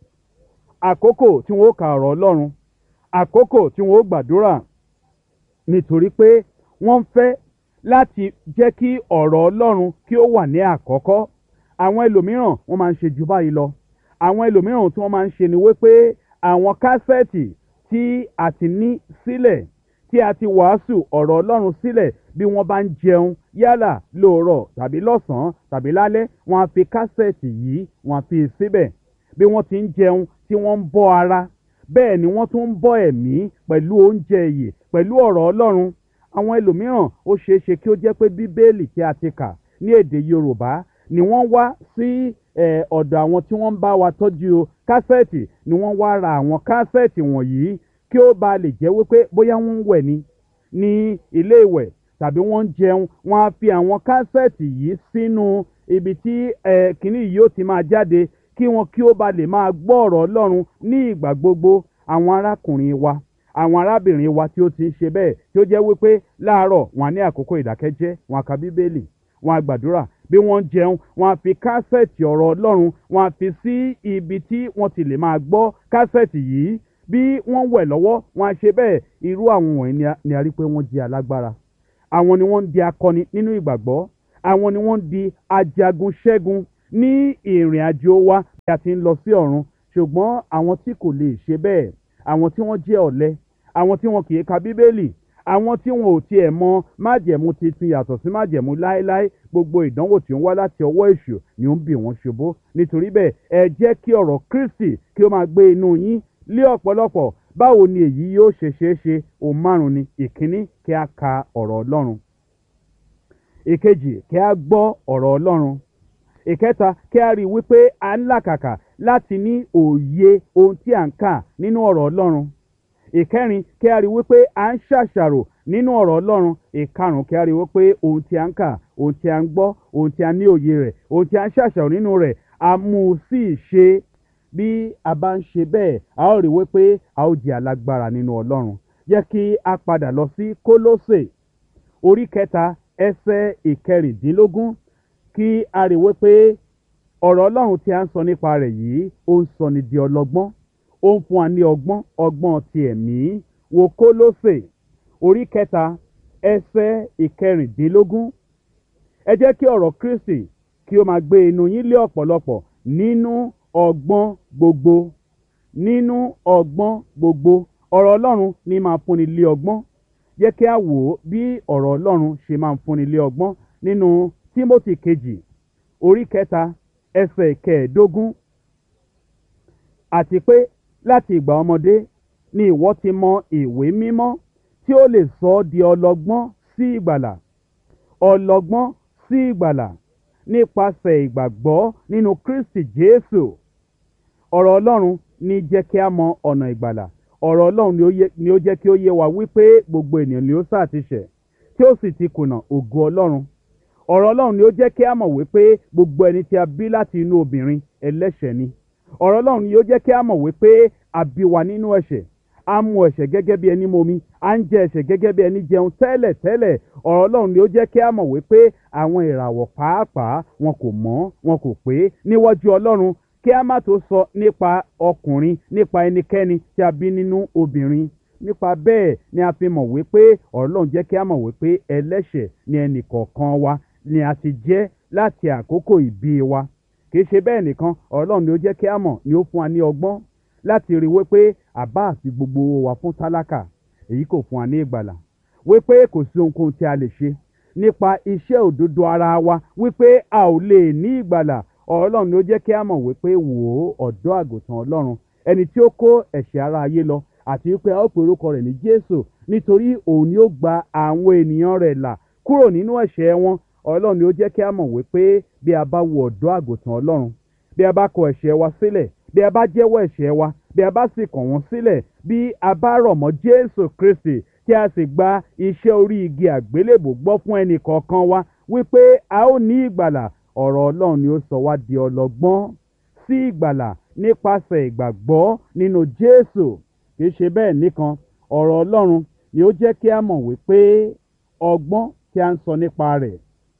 àkókò tí wọn ó ka ọ̀rọ̀ ọlọ́run àkókò tí wọn ó gbàdúrà nítorí pé wọ́n fẹ́ láti jẹ́ kí ọ̀rọ̀ ọlọ́run kí ó wà ní àkọ́kọ́ àwọn ẹlòmíràn wọ́n máa ń ṣe jù báyìí lọ àwọn ẹlòmíràn tí wọ́n máa ń ṣe ni wípé àwọn kásẹ̀tì tí a ti ní sílẹ̀ tí a ti wàásù ọ̀rọ̀ ọlọ́run sílẹ̀ bí wọ́n bá ń jẹun yálà lóòrọ̀ tàbí lọ́sàn-án tàbí lálẹ́ wọ́n á fi kásẹ̀tì yìí wọ́n á fi síbẹ̀ bí wọ́n ti ń jẹun tí wọ́n ń bọ́ ara bẹ́ẹ̀ ni wọ́n tún ń bọ́ ẹ̀mí pẹ̀lú oúnjẹ ìyè pẹ̀lú ọ̀rọ̀ ọlọ́run àwọn ẹlòmíràn ó ṣeé ṣe kí ó jẹ́ pé bíbélì tí a ti kà ní èdè yorùbá ni wọ́n wá sí ọ̀dọ̀ àwọn tí wọ́n ń bá wa tọ́jú kásẹ̀tì ni wọ́n wá ra àwọn kásẹ̀tì wọ̀nyí kí ó ba lè jẹ́ wípé bóyá wọ́n ń wẹ̀ ni ní ilé ìwẹ̀ tàbí wọ́n ń jẹun wọ́n á fi àwọn kásẹ̀tì yìí sínú ibi tí kìnnì yìí ó ti máa jáde kí wọn kí ó ba lè máa gbọ́ ọ̀rọ̀ ọlọ́run ní ìgbà gbogbo àwọn arákùnrin wa àwọn arábìnrin wa tí ó ti ń ṣe bẹ́ẹ̀ tí ó jẹ́ wípé láàárọ̀ wọn á ní àkókò ìdákẹ́jẹ́ wọn á ka bíbélì wọn á gbàdúrà bí wọ́n ń jẹun wọn á fi kásẹ̀tì ọ̀rọ̀ ọlọ́run wọn á fi sí ibi tí wọ́n ti lè máa gbọ́ kásẹ̀tì yìí bí wọ́n wẹ̀ lọ́wọ́ wọn á ṣe bẹ́ẹ̀ irú àwọn wọ̀nyí ni a- ni a rí pé wọ́n jẹ́ alágbára àwọn ni wọ́n ń di akọni nínú ìgbàgbọ́ àwọn ni wọ́n ń di ajagun ṣẹ́gun ní ìrìn àjò wa bí a ti ń lọ sí ọ̀run ṣùgbọ́n àwọn tí kò lè ṣe bẹ́ẹ̀ àwọn tí wọ́n jẹ́ ọ̀lẹ àwọn tí wọn kì í ka bíbélì àwọn tí wọn ò tiẹ̀ mọ májẹ̀mú titun yàtọ̀ sí májẹ̀mú láéláé gbogbo ìdánwò tí ó ń wá láti ọwọ́ èṣù ni ó ń bì wọ́n ṣubú nítorí bẹ́ẹ̀ ẹ jẹ́ kí ọ̀rọ̀ kristi kí ó máa gbé inú yín lé ọ̀pọ̀lọpọ̀ báwo ni èyí yóò ṣe ṣeé ṣe òun márùn ni ìkíní kí a ka ọ̀rọ̀ ọlọ́run ìkejì kí a gbọ́ ọ̀rọ̀ ọlọ́run ìkẹta kí a rí i wípé a ń làkàkà láti ní òye ohun tí à ń kà nínú ọ̀rọ̀ ọlọ́run ìkẹrin kí a rí i wípé à ń ṣàṣàrò nínú ọ̀rọ̀ ọlọ́run ìkarùn kí a rí i wípé ohun tí a ń kà ohun tí a ń gbọ́ ohun tí a ní òye rẹ̀ ohun tí a ń ṣàṣàrò nínú rẹ̀ a mú un sí ìṣe bí a bá ń ṣe bẹ́ẹ̀ a ó rí i wípé a ó jẹ́ alágbára nínú ọlọ́run jẹ́ kí a padà lọ sí kólósè orí kẹta ẹsẹ̀ ìkẹrìndínlógún kí a rí i wípé ọ̀rọ̀ ọlọ́run tí a ń sọ nípa rẹ̀ yìí ó ń sọni di ọlọ́gbọ́n ó ń fún wa ní ọgbọ́n ọgbọ́n ti ẹ̀mí wo kólósè orí kẹta ẹsẹ̀ ìkẹrìndínlógún ẹ jẹ́ kí ọ̀rọ̀ kristi kí ó máa gbé inú yín lé ọ̀pọ̀lọpọ̀ nínú ọgbọ́n gbogbo nínú ọgbọ́n gbogbo ọ̀rọ̀ ọlọ́run ní máa fúnni lé ọgbọ́n jẹ́ kí a wò ó bí ọ̀rọ̀ ọlọ́run ṣe máa ń fúnni lé ọgbọ́n nínú tímótì kejì orí kẹta ẹsẹ̀ kẹẹ̀ẹ́dógún àti pé láti ìgbà ọmọdé ni ìwọ ti mọ ìwé mímọ́ tí ó lè sọ ọ́ di ọlọ́gbọ́n sí ìgbàlà ọlọ́gbọ́n sí ìgbàlà nípasẹ̀ ìgbàgbọ́ nínú kristi jésù ọ̀rọ̀ ọlọ́run ní jẹ́ kí a mọ ọ̀nà ìgbàlà ọ̀rọ̀ ọlọ́run ni ó yẹ- ni ó jẹ́ kí ó yé wa wípé gbogbo ènìyàn ni ó sáà ti ṣẹ̀ tí ó sì ti kùnà ògo ọlọ́run ọ̀rọ̀ ọlọ́run ni ó jẹ́ kí a mọ̀ wípé gbogbo ẹni tí a bí láti inú obìnrin ẹlẹ́ṣẹ̀ ni ọ̀rọ̀ ọlọ́run ni ó jẹ́ kí a mọ̀ wípé a bí wa nínú ẹ̀ṣẹ̀ a mu ẹ̀ṣẹ̀ gẹ́gẹ́ bí ẹni momi a ń jẹ ẹ̀ṣẹ̀ gẹ́gẹ́ bí ẹni jẹun tẹ́lẹ̀ tẹ́lẹ̀ ọ̀rọ̀ ọlọ́run ni ó jẹ́ kí a mọ̀ wípé àwọn ìràwọ̀ pàápàá wọn kò mọ́ wọn kò pé níwájú ọlọ́run kí a má tó sọ nípa ọkùnrin nípa ẹnikẹ́ni tí a bí nínú obìnrin nípa bẹ́ẹ̀ ni a fi mọ̀ wípé ọ̀rọ̀ ọlọ́run jẹ́ kí a mọ̀ wípé ẹlẹ́ṣẹ̀ ni ẹnì kọ̀ọ̀kan wa ni a ti jẹ́ láti àkókò ìbí wa kì í ṣe bẹ́ẹ̀ nìkan ọ̀rọ̀ ọlọ́run ni ó jẹ́ kí a mọ̀ ni ó fún wa ní ọgbọ́n láti rí wípé àbá àti gbogbo owó wa fún tálákà èyí kò fún wa ní ìgbàlà wípé kò sí ohunkóhun tí a lè ṣe nípa iṣẹ́ òdodo ara wa wípé a ò lè ní ìgbàlà ọ̀rọ̀ ọlọ́run ni ó jẹ́ kí a mọ̀ wípé wò ó ọ̀dọ́ àgùntàn ọlọ́run ẹni tí ó kó ẹ̀ṣẹ̀ ara ayé lọ àti wípé a ó pe orúkọ rẹ̀ ní jésù nítorí òun ni ó gba àwọn ènìyàn rẹ̀ là kúrò nínú ẹ̀ṣẹ̀ wọn ọlọ́run ni ó jẹ́ kí a mọ̀ wípé bí a bá wo ọ̀dọ́ àgùntàn ọlọ́run bí a bá kọ ẹ̀ṣẹ̀ wa sílẹ̀ bí a bá jẹ́wọ́ ẹ̀ṣẹ̀ wa bí a bá sì kàn wọ́n sílẹ̀ bí a bá rọ̀ mọ́ jésù kristi tí a sì gba iṣẹ́ orí igi àgbélébò gbọ́ fún ẹnì kọ̀ọ̀kan wa wípé a ó ní ìgbàlà ọ̀rọ̀ ọlọ́run ni ó sọ wá di ọlọ́gbọ́n sí ìgbàlà nípasẹ̀ ìgbàgbọ́ nínú jésù kì í ṣe bẹ́ẹ̀ nìkan ọ̀rọ̀ ọlọ́run ni ó jẹ́ kí a mọ̀ wípé ọgbọ́n tí a ń sọ nípa rẹ̀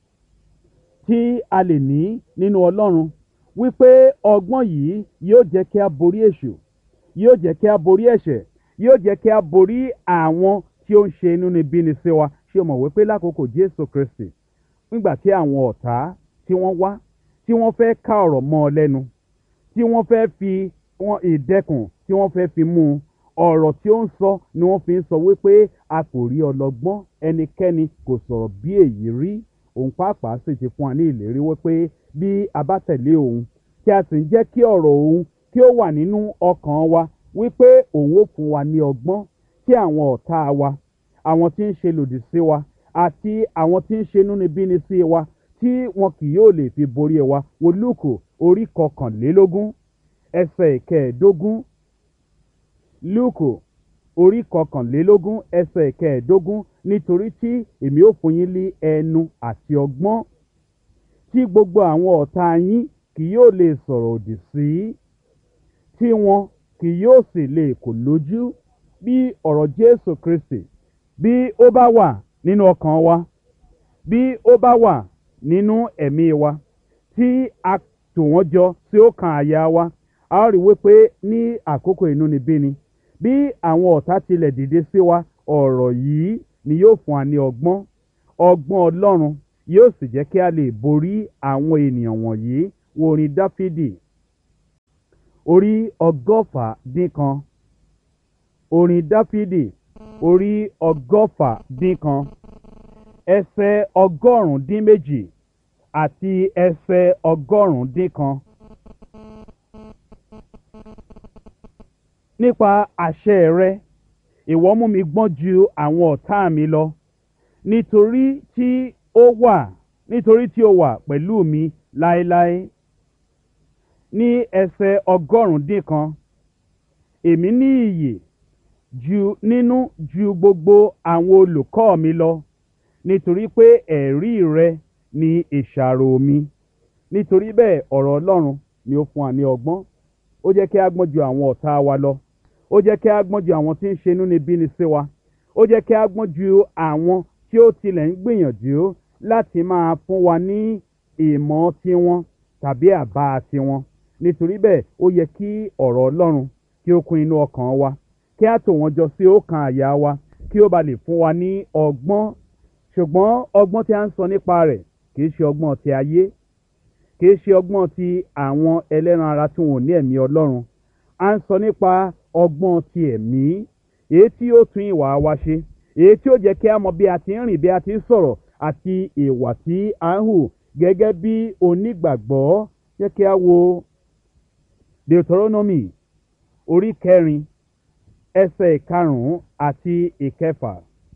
tí a lè ní nínú ọlọ́run wípé ọgbọ́n yìí yóò jẹ́ kí a borí èṣù yóò jẹ́ kí a borí ẹ̀ṣẹ̀ yóò jẹ́ kí a borí àwọn tí ó ń ṣe inúnibíni sí wa ṣé o mọ̀ wípé lákòókò jésù kristi nígbà tí àwọn ọ̀tá tí wọ́n wá tí wọ́n fẹ́ ká ọ̀rọ̀ mọ́ ọ lẹ́nu tí wọ́n fẹ́ fi wọn ìdẹ́kùn tí wọ́n fẹ́ fi mú un ọ̀rọ̀ tí ó ń sọ ni wọ́n fi ń sọ wípé a kò rí ọlọ́gbọ́n ẹnikẹ́ni kò sọ̀rọ̀ bí èyí rí òun pàápàá sì ti fún wa ní ìlérí wípé bí a bá tẹ̀lé òun tí a sì ń jẹ́ kí ọ̀rọ̀ òun kí ó wà nínú ọkàn wa wípé òun ó fún wa ní ọgbọ́n tí àwọn ọ̀tá wa àwọn tí ń ṣe lòdì sí wa àti àwọn tí ń ṣe inúnibíni sí wa tí wọn kì yóò lè fi borí wa wo lúùkù orí kọkànlélógún ẹsẹ̀ ìkẹẹ̀ẹ́dógún lúùkù orí kọkànlélógún ẹsẹ̀ ìkẹẹ̀ẹ́dógún nítorí tí èmi ó fún yín ní ẹnu àti ọgbọ́n tí gbogbo àwọn ọ̀tá yín kì yóò lè sọ̀rọ̀ òdì sí tí wọn kì yóò sì lè kò lójú bí ọ̀rọ̀ jésù kristi bí ó bá wà nínú ọkàn wa bí ó bá wà nínú ẹ̀mí wa tí a tò wọ́n jọ tí ó kan àyà wa a ó rí wípé ní àkókò inúnibíni bí àwọn ọ̀tá tilẹ̀ dìde sí wa ọ̀rọ̀ yìí ni yóò fún wa ní ọgbọ́n ọgbọ́n ọlọ́run yóò sì jẹ́ kí a lè borí àwọn ènìyàn wọ̀nyí wo orin dáfídì orí ọgọ́fà dín kan orin dáfídì orí ọgọ́fà dín kan ẹsẹ̀ ọgọ́rùn-ún dín méjì àti ẹsẹ̀ ọgọ́rùn-ún dín kan. nípa àṣẹ rẹ ìwọ mú mi gbọ́n ju àwọn ọ̀tá mi lọ nítorí tí ó wà nítorí tí ó wà pẹ̀lú mi láéláé ní ẹsẹ̀ ọgọ́rùn-ún dín kan èmi ní iyè ju nínú ju gbogbo àwọn olùkọ́ mi lọ nítorí pé ẹ̀rí rẹ ni ìṣàrò mi nítorí bẹ́ẹ̀ ọ̀rọ̀ ọlọ́run ni ó fún wa ní ọgbọ́n ó jẹ́ kí a gbọ́n ju àwọn ọ̀tá wa lọ ó jẹ́ kí a gbọ́n ju àwọn tí ń ṣe inúnibíni sí wa ó jẹ́ kí a gbọ́n ju àwọn tí ó tilẹ̀ ń gbìyànjú láti máa fún wa ní ìmọ̀ tiwọn tàbí àbá tiwọn nítorí bẹ́ẹ̀ ó yẹ kí ọ̀rọ̀ ọlọ́run kí ó kún inú ọkàn wa kí a tò wọ́n jọ sí ọkàn àyà wa kí ó ba lè fún wa ní ọgbọ́n ṣùgbọ́n ọgbọ́n tí a ń sọ nípa rẹ̀ kì í ṣe ọgbọ́n ti ayé kì í ṣe ọgbọ́n ti àwọn ẹlẹ́ran ara tí wọn ò ní ẹ̀mí ọlọ́run a ń sọ nípa ọgbọ́n ti ẹ̀mí èyí tí ó tún ìwà wa ṣe èyí tí ó jẹ́ kí a mọ bí a ti ń rìn bí a ti ń sọ̀rọ̀ àti ìwà tí a ń hù gẹ́gẹ́ bí onígbàgbọ́ jẹ́ kí a wo deuteronomy orí kẹrin ẹsẹ̀ ìkarùn-ún àti ìkẹfà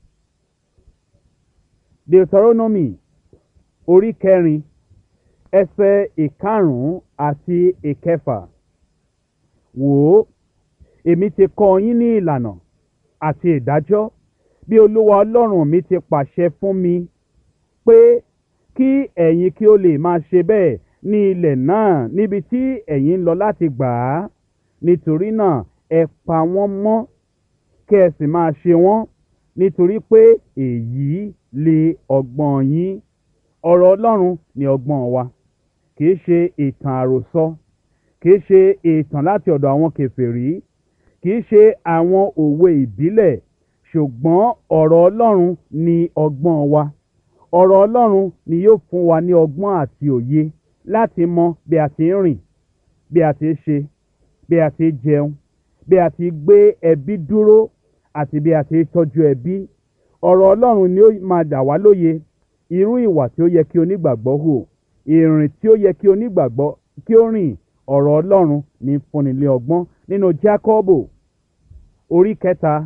deuteronomy orí kẹrin ẹsẹ̀ ìkarùn-ún àti ìkẹfà wò ó èmi ti kọ́ yín ní ìlànà àti ìdájọ́ bí olúwa ọlọ́run mi ti pàṣẹ fún mi pé kí ẹ̀yin kí ó lè máa ṣe bẹ́ẹ̀ ní ilẹ̀ náà níbi tí ẹ̀yin ń lọ láti gbà á nítorí náà ẹ pa wọ́n mọ́ kí ẹ sì máa ṣe wọ́n nítorí pé èyí lè ọgbọ́n yín ọ̀rọ̀ ọlọ́run ni ọgbọ́n wa kì í ṣe ìtàn àròsọ kì í ṣe ìtàn láti ọ̀dọ̀ àwọn kèfèrí kì í ṣe àwọn òwe ìbílẹ̀ ṣùgbọ́n ọ̀rọ̀ ọlọ́run ni ọgbọ́n wa ọ̀rọ̀ ọlọ́run ni yóò fún wa ní ọgbọ́n àti òye láti mọ bí a ti ń rìn bí a ti ń ṣe bí a ti ń jẹun bí a ti gbé ẹbí dúró àti bí a ti ń tọ́jú ẹbí ọ̀rọ̀ ọlọ́run ni ó máa dà wá lóye irú ìwà tí ó yẹ kí onígbàgbọ́ hù ìrìn tí ó yẹ kí onígbàgbọ́ kí ó rìn ọ̀rọ̀ ọlọ́run ní fúnni lé ọgbọ́n nínú jákọ́bò orí kẹta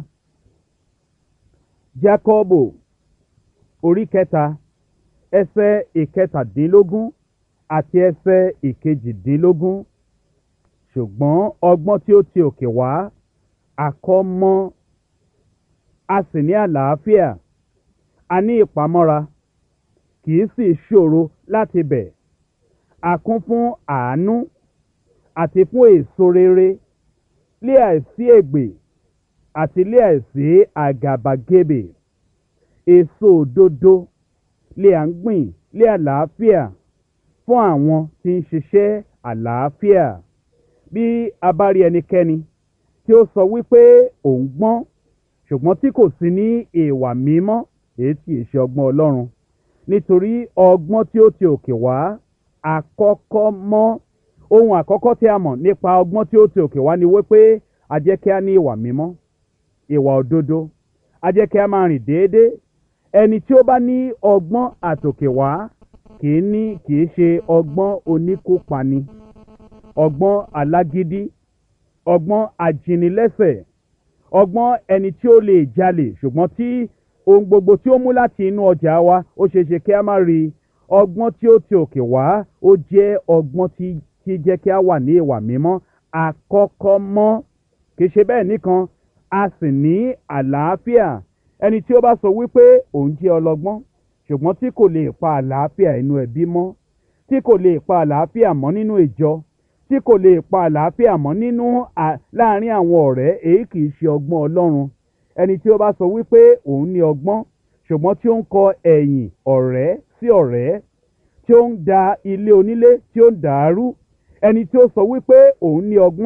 jákọ́bò orí kẹta ẹsẹ̀ ìkẹtàdínlógún àti ẹsẹ̀ ìkejìdínlógún ṣùgbọ́n ọgbọ́n tí ó ti òkè wá àkọ́mọ́ a sì ní àlàáfíà a ní ìpamọ́ra kì í sì ṣòro láti bẹ̀ a kún fún àánú àti fún èso rere lé àìsí ègbè àti lé àìsí àgàbàgebè èso òdodo lé à ń gbìn lé àlàáfíà fún àwọn tí ń ṣiṣẹ́ àlàáfíà bí a bá rí ẹnikẹ́ni tí ó sọ wípé òun gbọ́n ṣùgbọ́n tí kò sí ní ìwà mímọ́ èyí tí ì ṣe ọgbọ́n ọlọ́run nítorí ọgbọ́n tí ó ti òkè wá àkọ́kọ́ mọ́ ohun àkọ́kọ́ tí a mọ̀ nípa ọgbọ́n tí ó ti òkè wá ni wípé a jẹ́ kí a ní ìwà mímọ́ ìwà òdodo a jẹ́ kí a máa rìn déédéé ẹni tí ó bá ní ọgbọ́n àtòkè wá kì í ní kì í ṣe ọgbọ́n oníkópani ọgbọ́n alágídí ọgbọ́n ajínilẹ́sẹ̀ ọgbọ́n ẹni tí ó lè jalè ṣùgbọ́n tí ohun gbogbo tí ó mú láti inú ọjà wa ó ṣeé ṣe kí a má rí ọgbọ́n tí ó ti òkè wá ó jẹ́ ọgbọ́n tí tí jẹ́ kí a wà ní ìwà mímọ́ àkọ́kọ́ mọ́ kì í ṣe bẹ́ẹ̀ nìkan a sì ní àlàáfíà ẹni tí ó bá sọ wípé òun jẹ́ ọlọ́gbọ́n ṣùgbọ́n tí kò lè pa àlàáfíà inú ẹbí mọ́ tí kò lè pa àlàáfíà mọ́ nínú ìjọ tí kò lè pa àlàáfíà mọ́ nínú láàárín àwọn ọ̀rẹ́ èyí kì í ṣe ọgbọ́n ọlọ́run ẹni tí ó bá sọ wípé òun ní ọgbọ́n ṣùgbọ́n tí ó ń kọ ẹ̀yìn ọ̀rẹ́ sí ọ̀rẹ́ tí ó ń da ilé onílé tí ó ń dàárú ẹni tí ó sọ wípé òun ní ọgbọ́n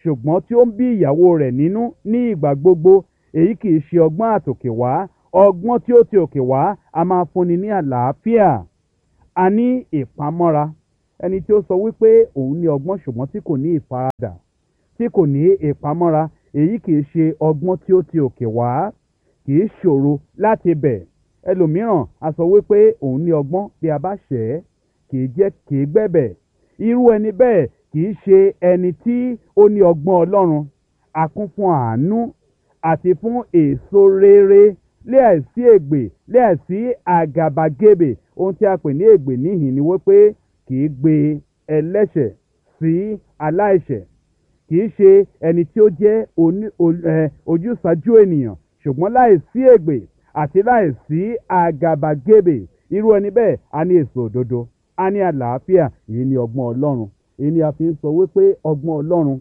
ṣùgbọ́n tí ó ń bí ìyàwó rẹ̀ nínú ní ìgbà gbogbo èyí kì í ṣe ọgbọ́n àtòkè wá ọgbọ́n tí ó ti òkè wá a máa fúnni ní àlàáfíà a ní ìpamọ́ra ẹni tí ó sọ wípé òun ní ọgbọ́n ṣùgbọ́n tí kò ní ìfaradà tí kò ní ìpamọ́ra èyí kì í ṣe ọgbọ́n tí ó ti òkè wá kì í ṣòro láti bẹ̀ ẹlòmíràn a sọ wípé òun ní ọgbọ́n bí a bá ṣẹ̀ ẹ́ kì í jẹ́ kì í gbẹ̀bẹ̀ irú ẹni bẹ́ẹ̀ kì í ṣe ẹni tí ó ní ọgbọ́n ọlọ́run a kún fún àánú àti fún èso rere láìsí ègbè láìsí àgàbàgebè ohun tí a pè ní ègbè níhìn ni wípé kì í gbé ẹlẹ́ṣẹ̀ sí aláìṣẹ̀ kì í ṣe ẹni tí ó jẹ́ ojúsàájú ènìyàn ṣùgbọ́n láìsí ègbè àti láìsí àgàbàgebè irú ẹni bẹ́ẹ̀ a ní èso òdodo a ní àlàáfíà èyí ni ọgbọ́n ọlọ́run èyí ni a fi ń sọ wípé ọgbọ́n ọlọ́run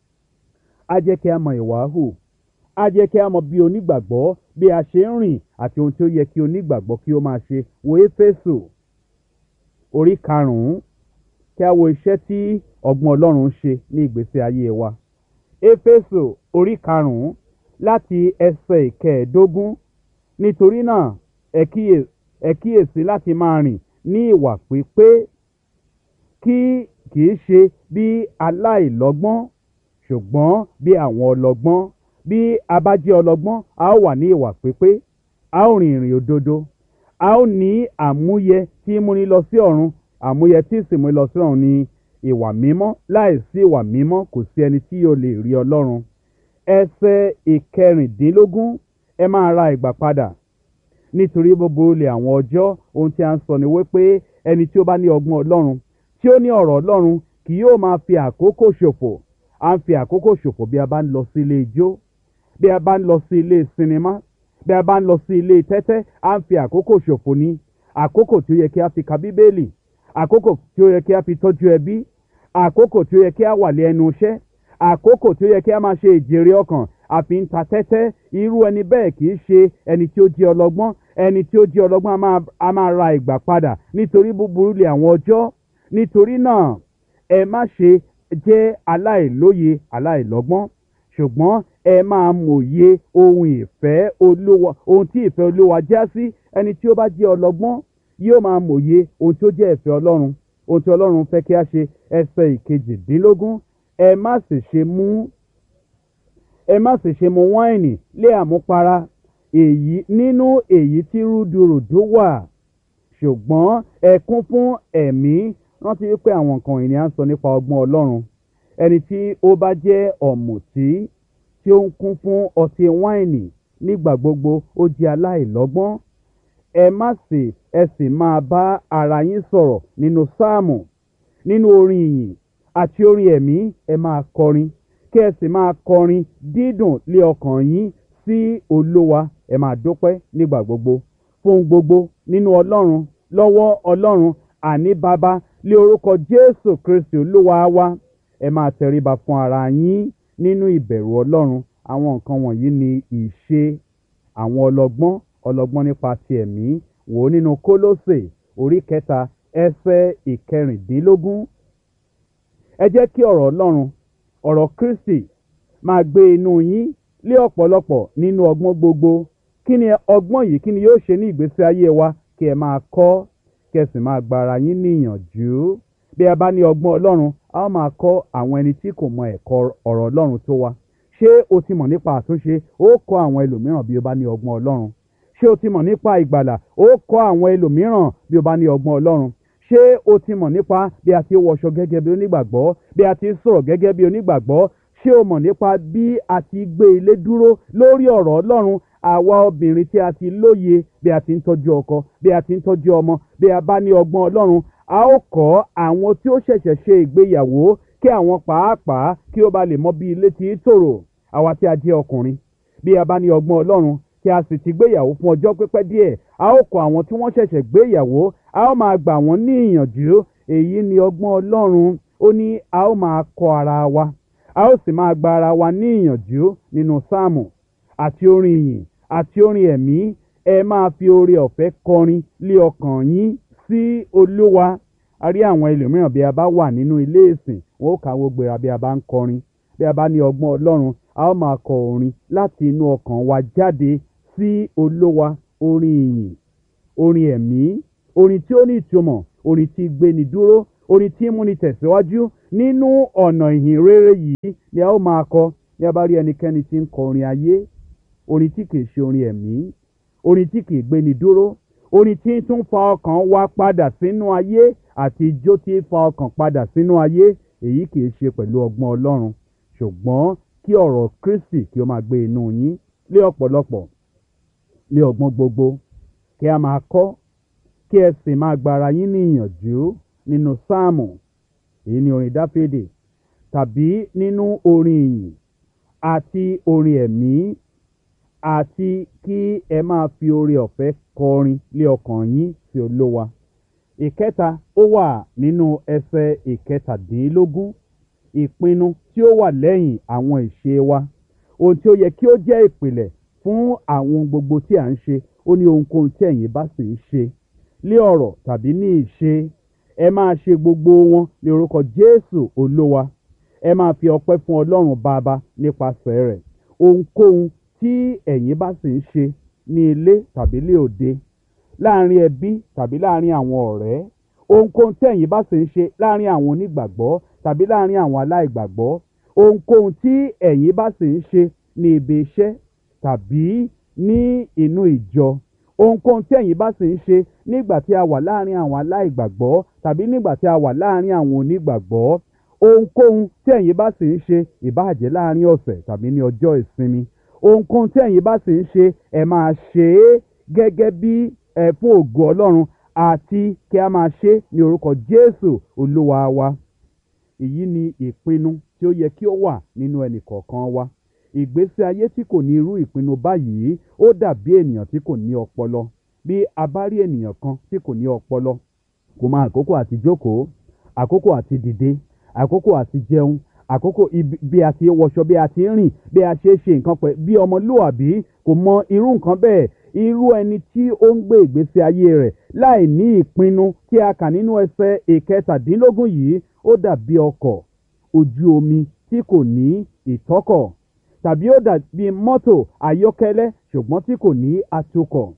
á jẹ́ kí a mọ ìwà hù á jẹ́ kí a mọ bí onígbàgbọ́ bí a ṣe ń rìn àti ohun tí ó yẹ kí onígbàgbọ́ kí ó máa ṣe wo éfésù orí karùn-ún kí a wo iṣẹ́ tí ọgbọ́n ọlọ́run ń ṣe ní ìgbésí ayé wa éfésù orí karùn-ún láti ẹsẹ̀ ìkẹẹ̀ẹ́dógún nítorí náà ẹ kíyèsí láti máa rìn ní ìwà pípé kí kì í ṣe bí aláìlọ́gbọ́n ṣùgbọ́n bí àwọn ọlọ́gbọ́n bí a bá jẹ́ ọlọ́gbọ́n a ó wà ní ìwà pípé a ó rìn ìrìn òdodo a ó ní àmúyẹ tí múni lọ sí ọ̀run àmúyẹ tí sì múni lọ sí ọ̀run ní ìwà mímọ́ láìsí ìwà mímọ́ kò sí ẹni tí yóò lè rí ọlọ́run ẹsẹ̀ ìkẹrìndínlógún ẹ máa ra ìgbà padà nítorí gbogbo olè àwọn ọjọ́ ohun tí a ń sọ ni wípé ẹni tí ó bá ní ọgbọ́n ọlọ́run tí ó ní ọ̀rọ̀ ọlọ́run kì yóò máa fi àkókò ṣòfò à ń fi àkókò ṣòfò bí a bá ń lọ sí ilé ijó bí a bá ń lọ sí ilé sinimá bí a bá ń lọ sí ilé tẹ́tẹ́ à ń fi àkókò ṣòfò ní àkókò tí ó yẹ kí a fi ka bíbélì àkókò tí ó yẹ kí a fi tọ́jú ẹbí àkókò tí ó yẹ kí a wà lé ẹnu iṣẹ́ àkókò tí ó yẹ kí a máa ṣe ìjèrè ọkàn àfi ń ta tẹ́tẹ́ irú ẹni bẹ́ẹ̀ kì í ṣe ẹni tí ó jẹ́ ọlọ́gbọ́n ẹni tí ó jẹ́ ọlọ́gbọ́n a máa ra ìgbà padà nítorí búburú lè àwọn ọjọ́ nítorí náà ẹ má ṣe jẹ́ aláìlóye aláìlọ́gbọ́n ṣùgbọ́n ẹ máa mòye ohun ìfẹ́ olúwa ohun tí ìfẹ́ olúwa já sí ẹni tí ó bá jẹ́ ọlọ́gbọ́n yóò máa mòye ohun tí ó jẹ́ ìfẹ́ ọlọ́run ohun tí ọlọ́run fẹ́ kí a ṣe ẹsẹ̀ ìkejìdínlógún ẹ má sì ṣe mú ẹ má sì ṣe mu wáìnì lé àmupara èyí nínú èyí tí rúdurùdu wà ṣùgbọ́n ẹ kún fún ẹ̀mí rántí wípé àwọn nǹkan ìní à ń sọ nípa ọgbọ́n ọlọ́run ẹni tí ó bá jẹ́ ọ̀mùtí tí ó ń kún fún ọtí wáìnì nígbà gbogbo ó jẹ́ aláìlọ́gbọ́n ẹ má sì ẹ sì máa bá ara yín sọ̀rọ̀ nínú sáàmù nínú orin ìyìn àti orin ẹ̀mí ẹ máa kọrin kí ẹ sì máa kọrin dídùn lé ọkàn yín sí olówa ẹ máa dúpẹ́ nígbà gbogbo fún gbogbo nínú ọlọ́run lọ́wọ́ ọlọ́run àní bàbá lé orúkọ jésù kristi olúwa wa ẹ máa tẹríba fún ara yín nínú ìbẹ̀rù ọlọ́run àwọn nǹkan wọ̀nyí ni ìṣe àwọn ọlọ́gbọ́n ọlọ́gbọ́n nípa ti ẹ̀mí wò ó nínú kólósè orí kẹta ẹsẹ̀ ìkẹrìndínlógún ẹ jẹ́ kí ọ̀rọ̀ ọlọ́run ọ̀rọ̀ kristi máa gbé inú yín lé ọ̀pọ̀lọpọ̀ nínú ọgbọ́n gbogbo kí ni ọgbọ́n yìí kí ni yóò ṣe ní ìgbésí ayé wa kí ẹ máa kọ́ kí ẹ sì máa gba ara yín níyànjú bí a bá ní ọgbọ́n ọlọ́run a ó máa kọ́ àwọn ẹni tí kò mọ ẹ̀kọ́ ọ̀rọ̀ ọlọ́run tó wa ṣé o ti mọ̀ nípa àtúnṣe ó kọ́ àwọn ẹlòmíràn bí o bá ní ọgbọ́n ọlọ́run ṣé o ti mọ̀ nípa ìgbàlà ó kọ́ àwọn ẹlòmíràn bí o bá ní ọgbọ́n ọlọ́run ṣé o ti mọ̀ nípa bí a ti wọṣọ gẹ́gẹ́ bí onígbàgbọ́ bí a ti sọ̀rọ̀ gẹ́gẹ́ bí onígbàgbọ́ ṣé o mọ̀ nípa bí a ti gbé ilé dúró lórí ọ̀rọ̀ ọlọ́run àwa obìnrin tí a ti lóye bí a ti ń tọ́jú ọkọ bí a ti ń tọ́jú ọmọ bí a bá ní ọgbọ́n ọlọ́run a ó kọ́ àwọn tí ó ṣẹ̀ṣẹ̀ ṣe ìgbéyàwó kí àwọn pàápàá kí ó ba lè mọ bí ilé ti tòrò àwa tí a jẹ́ ọkùnrin bí a bá ní ọgbọ́n ọlọ́run tí a sì ti gbéyàwó fún ọjọ́ pípẹ́ díẹ̀ a ó kọ́ àwọn tí wọ́n ṣẹ̀ṣẹ̀ gbéyàwó a ó máa gbà wọ́n ní ìyànjú èyí ni ọgbọ́n ọlọ́run ó ní a ó máa kọ́ ara wa a ó sì máa gba ara wa ní ìyànjú nínú sáàmù àti orin ìyìn àti orin ẹ̀mí ẹ máa fi oore ọ̀fẹ́ kọrin lé ọkàn yín sí olúwa a rí àwọn ẹlòmíràn bí a bá wà nínú ilé ìsìn wọn ó kàwé gbéra bí a bá ń kọrin bí a bá ní ọgbọ́n ọlọ́run a ó máa kọ orin láti inú ọkàn wa jáde sí olówa orin ìyìn orin ẹ̀mí orin tí ó ní ìtumọ̀ orin tí gbéni dúró orin tí múni tẹ̀síwájú nínú ọ̀nà ìhìn rere yìí ni a ó máa kọ ní a bá rí ẹnikẹ́ni tí ń kọ orin ayé orin tí kìí ṣe orin ẹ̀mí orin tí kìí gbéni dúró orin tí ń tún fa ọkàn wa padà sínú ayé àti ijó tí ń fa ọkàn padà sínú ayé èyí kìí ṣe pẹ̀lú ọgbọ́n ọlọ́run ṣùgbọ́n kí ọ̀rọ̀ kristi kí ó máa gbé inú yín lé ọ̀pọ̀lọpọ̀ lé ọgbọ́n gbogbo kí a máa kọ́ kí ẹ sì máa gbára yín ní ìyànjú nínú sáàmù èyí ni orin dáfídì tàbí nínú orin ìyìn àti orin ẹ̀mí àti kí ẹ máa fi oore ọ̀fẹ́ kọrin lé ọkàn yín sí olówa ìkẹta ó wà nínú ẹsẹ̀ ìkẹtàdínlógún ìpinnu tí ó wà lẹ́yìn àwọn ìṣe wa ohun tí ó yẹ kí ó jẹ́ ìpìlẹ̀ fún àwọn gbogbo tí à ń ṣe ó ní ohunkóhun tí ẹ̀yin bá sì ń ṣe lé ọ̀rọ̀ tàbí ní ìṣe ẹ máa ṣe gbogbo wọn ní orúkọ jésù olówa ẹ máa fi ọpẹ́ fún ọlọ́run bàbá nípasẹ̀ rẹ̀ ohunkóhun tí ẹ̀yin bá sì ń ṣe ní ilé tàbí lé òde láàrin ẹbí tàbí láàrin àwọn ọ̀rẹ́ ohunkóhun tí ẹ̀yin bá sì ń ṣe láàrin àwọn onígbàgbọ́ tàbí láàrin àwọn aláìgbàgbọ́ ohunkóhun tí ẹ̀yin bá sì ń ṣe ní ibi iṣẹ́ tàbí ní inú ìjọ ohunkóhun tí ẹ̀yin bá sì ń ṣe nígbà tí a wà láàrin àwọn aláìgbàgbọ́ tàbí nígbà tí a wà láàrin àwọn onígbàgbọ́ ohunkóhun tí ẹ̀yin bá sì ń ṣe ìbáàjẹ́ láàrin ọ̀sẹ̀ tàbí ní ọjọ́ ìsinmi ohunkóhun tí ẹ̀yin bá sì ń ṣe ẹ máa ṣe é gẹ́gẹ́ bí ẹ fún ògo ọlọ́run àti kí a máa ṣe é ní orúkọ jésù olúwa wa èyí ni ìpinnu tí ó yẹ kí ó wà nínú ẹnì kọ̀ọ̀kan wa ìgbésí ayé tí kò ní irú ìpinnu báyìí ó dàbí ènìyàn tí kò ní ọpọlọ bí a bá rí ènìyàn kan tí kò ní ọpọlọ kò mọ àkókò àti jókòó àkókò àti dìde àkókò àti jẹun àkókò ibi- bí a ti ń wọṣọ bí a ti ń rìn bí a ṣe é ṣe nǹkan pẹ̀ bí ọmọlúwàbí kò mọ irú nǹkan bẹ́ẹ̀ irú ẹni tí ó ń gbé ìgbésí ayé rẹ̀ láì ní ìpinnu tí a kà nínú ẹsẹ̀ ìkẹtàdínlógún yìí ó dàbí ọkọ̀ ojú omi tí kò ní ìtọ́kọ̀ tàbí ó dàbí mọ́tò ayọ́kẹ́lẹ́ ṣùgbọ́n tí kò ní atukọ̀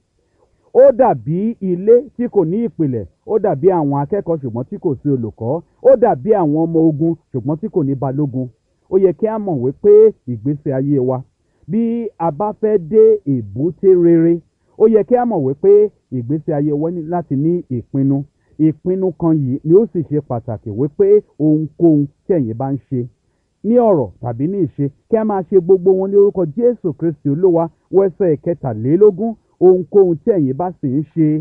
ó dàbí ilé tí kò ní ìpìlẹ̀ ó dàbí àwọn akẹ́kọ̀ọ́ ṣùgbọ́n tí kò sí olùkọ́ ó dàbí àwọn ọmọ ogun ṣùgbọ́n tí kò ní balógun ó yẹ kí a mọ̀ wípé ìgbésí ayé wa bí a bá fẹ́ dé èbúté rere ó yẹ kí a mọ̀ wípé ìgbésí ayé wa ní láti ní ìpinnu ìpinnu kan yìí ni ó sì ṣe pàtàkì wípé ohunkóhun tí ẹ̀yin bá ń ṣe ní ọ̀rọ̀ tàbí ní ìṣe kí a máa ṣe gbogbo wọn ní orúkọ jésù kristi olúwa wẹ́sẹ̀ kẹtàlélógún ohunkóhun tí ẹ̀yin bá sì ń ṣe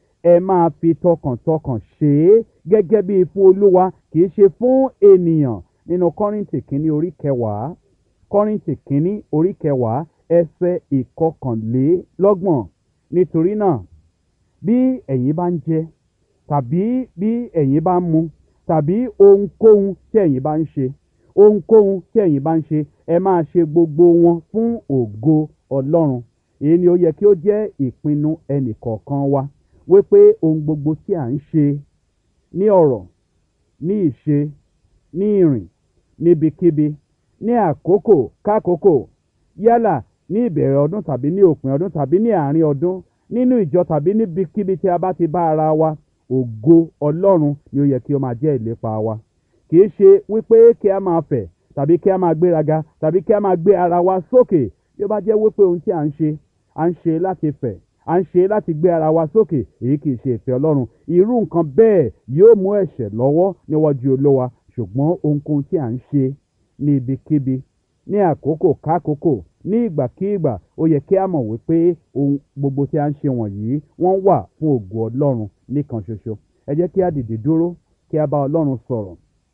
ẹ máa fi tọkàntọkàn ṣe é gẹ́gẹ́ bí fún olúwa kì í ṣe fún ènìyàn nínú kọ́rìntì kínní orí kẹwàá kọ́rìntì kínní orí kẹwàá ẹsẹ̀ ìkọkànlélọ́gbọ̀n nítorí náà bí ẹ̀yin bá ń jẹ tàbí bí ẹ̀yin bá ń mu tàbí ohunkóhun tí ẹ̀yin bá ń ṣe ohunkóhun tí ẹ̀yin bá ń ṣe ẹ máa ṣe gbogbo wọn fún ògo ọlọ́run èyí ni ó yẹ kí ó jẹ́ ìpinnu ẹnìkọ̀ọ̀kan wa wípé ohun gbogbo tí à ń ṣe ní ọ̀rọ̀ ní ìṣe ní ìrìn níbikíbi ní àkókò kákòókò yálà ní ìbẹ̀rẹ̀ ọdún tàbí ní òpin ọdún tàbí ní àárín ọdún nínú ìjọ tàbí níbikíbi tí a bá ti bá ara wa ògo ọlọ́run ni ó yẹ kí ó máa jẹ́ ìlépa wa kì í ṣe wípé kí a máa fẹ̀ tàbí kí a máa gbéraga tàbí kí a máa gbé ara wa sókè bí ó bá jẹ́ wípé ohun tí à ń ṣe à ń ṣe láti fẹ̀ à ń ṣe láti gbé ara wa sókè èyí kì í ṣe ìfẹ́ ọlọ́run irú nǹkan bẹ́ẹ̀ yóò mú ẹ̀ṣẹ̀ lọ́wọ́ níwájú olówa ṣùgbọ́n ohunkóhun tí à ń ṣe ní ibikíbi ní àkókò kákòókò ní ìgbàkígbà ó yẹ kí a mọ̀ wípé ohun gbogbo tí a ń ṣe wọ̀nyí wọ́n wà fún ògo ọlọ́run nìkan ṣoṣo ẹ jẹ́ kí a dìde dúró kí a bá ọlọ́run sọ̀rọ̀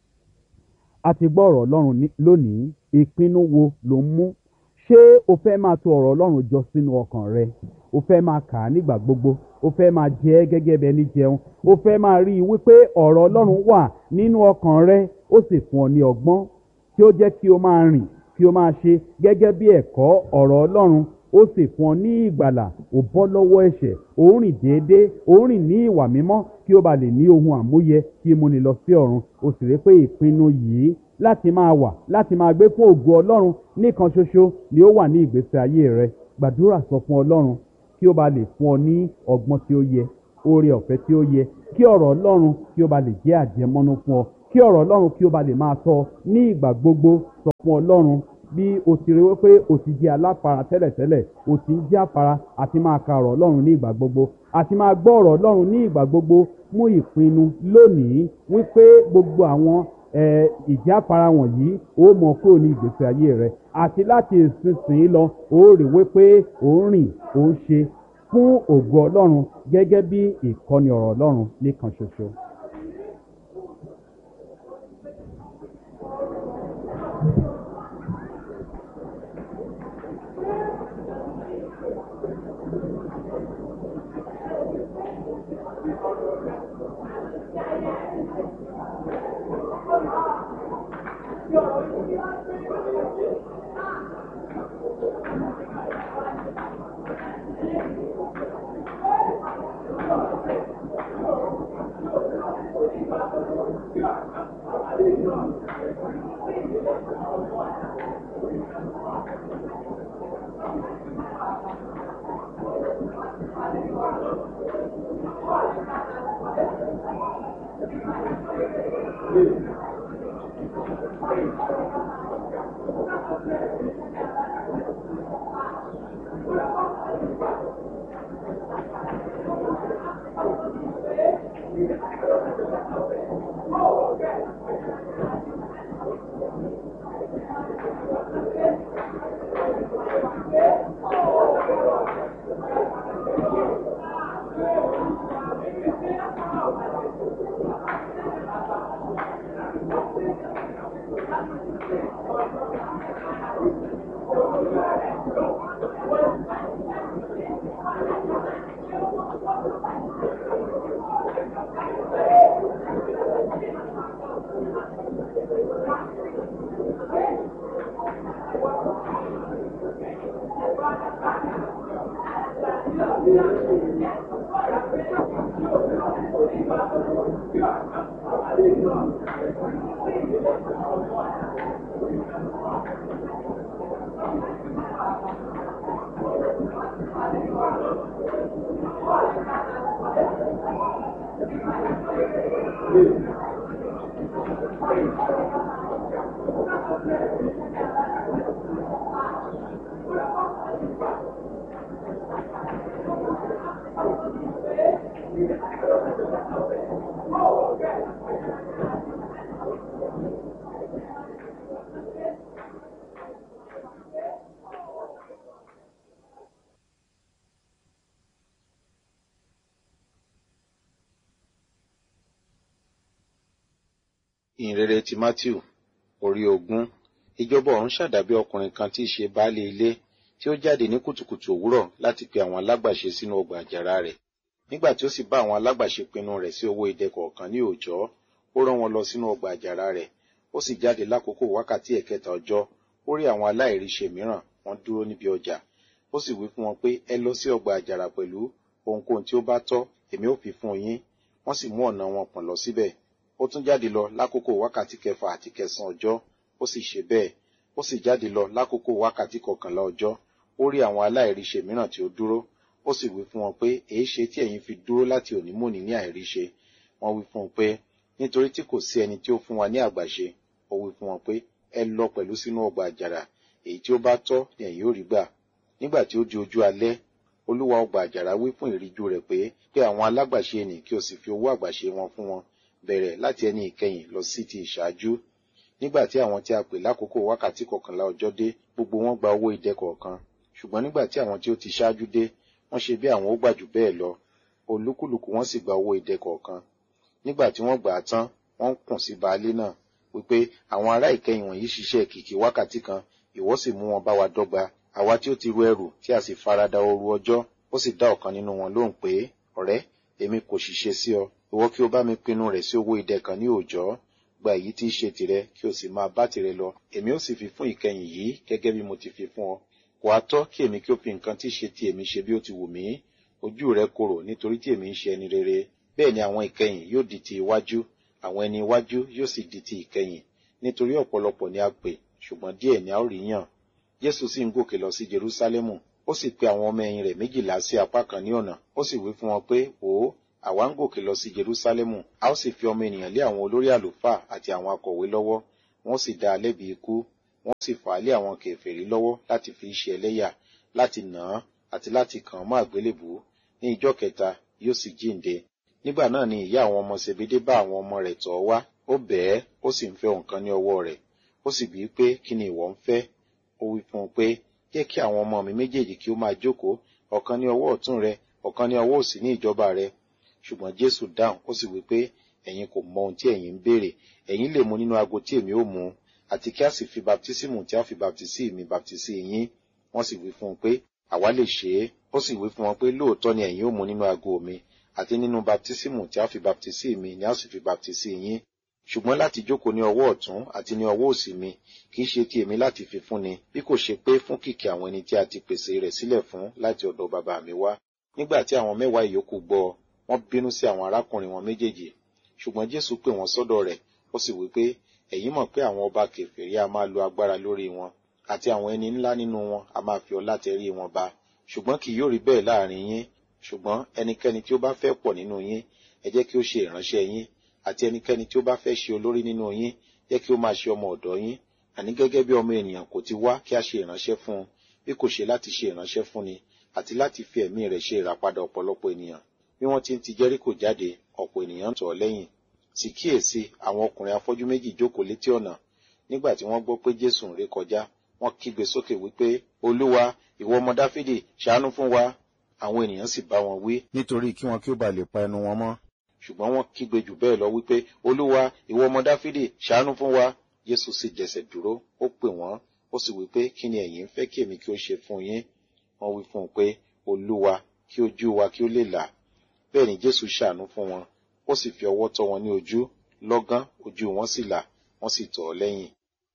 a ti gbọ́ ọ̀rọ̀ ọlọ́run ní- lónìí ìpinnu wo ló ń mú ṣé o fẹ́ máa tò ọ̀rọ̀ ọlọ́run jọ sínú ọkàn rẹ o fẹ́ máa kà á nígbà gbogbo o fẹ́ máa jẹ ẹ́ gẹ́gẹ́ bẹ́ẹ̀ ní jẹun o fẹ́ máa rí i wípé ọ̀rọ̀ ọlọ́run wà nínú ọkàn rẹ ó sì fún ọ ní ọgbọ́n tí ó jẹ́ kí o máa rìn kí o máa ṣe gẹ́gẹ́ bí ẹ̀kọ́ ọ̀rọ̀ ọlọ́run ó sì fún ọ ní ìgbàlà ò bọ́ lọ́wọ́ ẹ̀ṣẹ̀ ò ń rìn déédéé ò ń rìn ní ìwà mímọ́ kí o bá lè ní ohun àmúyẹ kí o múni lọ sí ọ̀run o sì rí pé ìpinnu yìí láti máa wà láti máa gbé fún ògo ọlọ́run nìkan ṣoṣo ni ó wà ní ìgbésí ayé rẹ gbàdúrà sọ fún ọlọ́run kí ó bá lè fún ọ ní ọgbọ́n tí ó yẹ oore ọ̀fẹ́ tí ó yẹ kí ọ̀rọ̀ ọlọ́run kí ó bá lè jẹ́ àjẹmọ́nú fún ọ kí ọ̀rọ̀ ọlọ́run kí ó bá lè máa tọ́ ọ ní ìgbà gbogbo sọ fún ọlọ́run bí o ti rí wípé o ti jẹ́ aláfara tẹ́lẹ̀tẹ́lẹ̀ o ti ń jẹ́ àfara àti máa ka ọ̀rọ̀ ọlọ́run ní ìgbà gbogbo àti máa gbọ́ ọ̀rọ̀ ọlọ́run ní ìgbà gbogbo mú ìpinnu lónìí wípé gbogbo àwọn eh, ìjáfara wọ̀nyí ó mọ kúrò ní ìgbésí ayé rẹ àti láti ìsinsìnyí lọ ó rí wípé ó ń rìn ó ń ṣe fún ògo ọlọ́run gẹ́gẹ́ bí ìkọ́ni ọ̀rọ̀ ọlọ́run nìkan ṣoṣo. ìhìnrere ti matthew orí ogún ìjọba ọ̀run ṣàdàbí ọkùnrin kan tí í ṣe baálé ilé tí ó jáde ní kùtùkùtù òwúrọ̀ láti pe àwọn alágbàṣe sínú ọgbà àjàrà rẹ̀ nígbà tí ó sì bá àwọn alágbàṣe pinnu rẹ̀ sí owó idẹ kọ̀ọ̀kan ní òòjọ́ ó rán wọn lọ sínú ọgbà àjàrà rẹ̀ ó sì jáde lákòókò wákàtí ẹ̀kẹta ọjọ́ ó rí àwọn aláìríṣe mìíràn wọ́n dúró níbi ọjà ó sì wí fún wọn pé ẹ lọ sí ọgbà àjàrà pẹ̀lú ohunkóhun tí ó bá tọ́ èmi ó fi fún yín wọ́n sì mú ọ̀nà wọn pọ̀n lọ síbẹ̀ ó tún jáde lọ lákòókò wákàtí kẹfà àti kẹsàn ọjọ́ ó sì ṣe bẹ́ẹ̀ ó sì jáde lọ lákòókò wákàtí kọkànlá ọjọ́ ó rí àwọn aláìríṣe mìíràn tí ó dúró ó sì wí fún wọn pé èé ṣe tí ẹ̀yin fi dúró láti òní mòní ní àìríṣe wọ́n wí fún un pé nítorí tí kò sí ẹni tí ó fún wa ní àgbàṣe ó wí fún wọn pé ẹ lọ pẹ̀lú sínú ọgbà àjàrà èyí tí ó bá tọ́ ni ẹ̀yin ó rí gbà nígbà tí ó di ojú alẹ́ olúwa ọgbà àjàrà wí fún ìríjú rẹ̀ pé pé àwọn alágbàṣe nì kí o sì fi owó àgbàṣe wọn fún wọn bẹ̀rẹ̀ láti ẹni ìkẹyìn lọ sí ti ìṣáájú nígbà tí àwọn tí a pè lákòókò wákàtí kọkànlá ọjọ́ dé gbogbo wọn gba owó idẹ kọ̀ọ̀kan ṣùgbọ́n nígbà tí àwọn tí ó ti ṣáájú dé wọ́n ṣe bí àwọn ó gbà jù bẹ́ẹ̀ lọ olúkúlùkù wọn sì gba owó idẹ kọ̀ọ̀kan nígbà tí wọ́n gbà á tán wọ́n ń kùn sí baálé náà wípé àwọn ará ìkẹyìn wọ̀nyí ṣiṣẹ́ kìkì wákàtí kan ìwọ sì mú wọn bá wa dọ́gba àwa tí ó ti ru ẹrù tí a sì farada ooru ọjọ́ ó sì dá ọ̀kan nínú wọn lóhùn pé ọ̀rẹ́ èmi kò ṣiṣẹ́ sí ọ ìwọ kí o bá mi pinnu rẹ̀ sí owó idẹ kan ní òòjọ́ gba èyí tí í ṣe tìrẹ kí o sì máa bá tìrẹ lọ èmi ó sì fi fún ìkẹyìn yìí gẹ́gẹ́ bí mo ti fi fún ọ kò á tọ́ kí èmi kí o fi nǹkan tí í ṣe ti èmi ṣe bí ó ti wù mí ojú rẹ korò nítorí tí èmi ń ṣe ẹni rere bẹ́ẹ̀ ni àwọn ìkẹyìn yóò di ti iwájú àwọn ẹni iwájú yóò sì di ti ìkẹyìn nítorí ọ̀pọ̀lọpọ̀ ni a pè ṣùgbọ́n díẹ̀ ni a ó rí yàn jésù sì ń gòkè lọ sí jerúsálẹ́mù ó sì pe àwọn ọmọ ẹ̀yìn rẹ̀ méjìlá sí apá kan ní ọ̀nà ó sì wí fún wọn pé wò ó àwa ń gòkè lọ sí jerúsálẹ́mù a ó sì fi ọmọ ènìyàn lé àwọn olórí àlùfáà àti àwọn akọ̀wé lọ́wọ́ wọ́n sì dá a lẹ́bi ikú wọ́n sì fà á lé àwọn kèfèrí lọ́wọ́ láti fi ṣe ẹlẹ́yà láti nà án àti láti kàn án mọ́ àgbélébùú ní ìjọ́ kẹta yóò sì jíǹde nígbà náà ni ìyá àwọn ọmọ sebede bá àwọn ọmọ rẹ̀ tọ̀ wá ó bẹ̀ẹ́ ó sì ń fẹ́ nǹkan ní ọwọ́ rẹ̀ ó sì bíi pé kí ni ìwọ ń fẹ́ ó wí fún un pé jẹ́ kí àwọn ọmọ mi méjèèjì kí ó máa jókòó ọ̀kan ní ọwọ́ ọ̀tún rẹ ọ̀kan ní ọwọ́ òsì ní ìjọba rẹ ṣùgbọ́n jésù dáhùn ó sì wí pé ẹ̀yin kò mọ ohun tí ẹ̀yin ń béèrè ẹ̀yin lè mu nínú ago tí èmi ó mu àti kí a sì fi baptísímù tí a fi baptísí mi baptísí yín wọ́n sì wí fún un pé àwa lè ṣe é ó sì wí fún wọn pé lóòótọ́ ni ẹ̀yin ó mu nínú ago mi àti nínú baptísímù tí a fi baptísí mi ni a sì fi baptísí yín ṣùgbọ́n láti jókòó ní ọwọ́ ọ̀tún àti ní ọwọ́ òsì mi kì í ṣe ti èmi láti fi fúnni bí kò ṣe pé fún kìkì àwọn ẹni tí a ti pèsè rẹ̀ sílẹ̀ fún láti ọ̀dọ̀ bàbá mi wá nígbà tí àwọn mẹ́wàá ìyókù gbọ́ wọ́n bínú sí àwọn arákùnrin wọn méjèèjì ṣùgbọ́n jésù pè wọ́n sọ́dọ̀ rẹ̀ ó sì wí pé ẹ̀yin mọ̀ pé àwọn ọba kèfèrí a máa lo agbára lórí wọn àti àwọn ẹni ńlá nínú wọn a máa fi ọlá tẹrí wọn ba ṣùgbọ́n kì yóò rí bẹ́ẹ̀ láàrin yín ṣùgbọ́n ẹnikẹ́ni tí ó bá fẹ́ pọ̀ nínú yín ẹ jẹ́ kí ó ṣe ìránṣẹ́ yín àti ẹnikẹ́ni tí ó bá fẹ́ ṣe olórí nínú yín jẹ́ kí ó máa ṣe ọmọ ọ̀dọ̀ yín àní gẹ́gẹ́ bí ọmọ ènìyàn kò ti wá kí a ṣe ìránṣẹ́ fún un bí kò ṣe láti ṣe ìránṣẹ́ fún ni àti láti fi ẹ̀mí rẹ̀ ṣe ìràpadà ọ̀pọ̀lọpọ̀ ènìyàn bí wọ́n ti ń ti jẹ́ríkò jáde ọ̀pọ̀ ènìyàn ń tọ̀ ọ́ lẹ́yìn sì kíyèsí àwọn ọkùnrin afọ́jú méjì jókòó létí ọ̀nà nígbà tí wọ́n gbọ́ pé jésù ń ré kọjá wọ́n kígbe sókè wípé olúwa ìwọ ọmọ dáfídì ṣàánú fún wa àwọn ènìyàn sì bá wọn wí nítorí kí wọn kí ó ba lè pa ẹnu wọn mọ́ ṣùgbọ́n wọ́n kígbe jù bẹ́ẹ̀ lọ wípé olúwa ìwọ ọmọ dáfídì ṣàánú fún wa jésù sì jẹsẹ̀ dúró ó pè wọ́n ó sì wípé kí ni ẹ̀yin ń fẹ́ kí èmi kí ó ṣe fún yín wọ́n wí fún un pé olúwa kí ojú wa kí ó lè là bẹ́ẹ̀ ni jésù ṣàánú fún wọn ó sì fi ọwọ́ tọ́ wọn ní ojú lọ́gán ojú wọn sì là wọ́n sì tọ̀ ọ́ lẹ́yìn.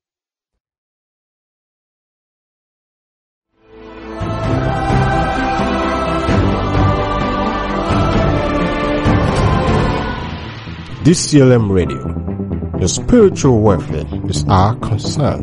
DCLM Radio. Your spiritual welfare is our concern.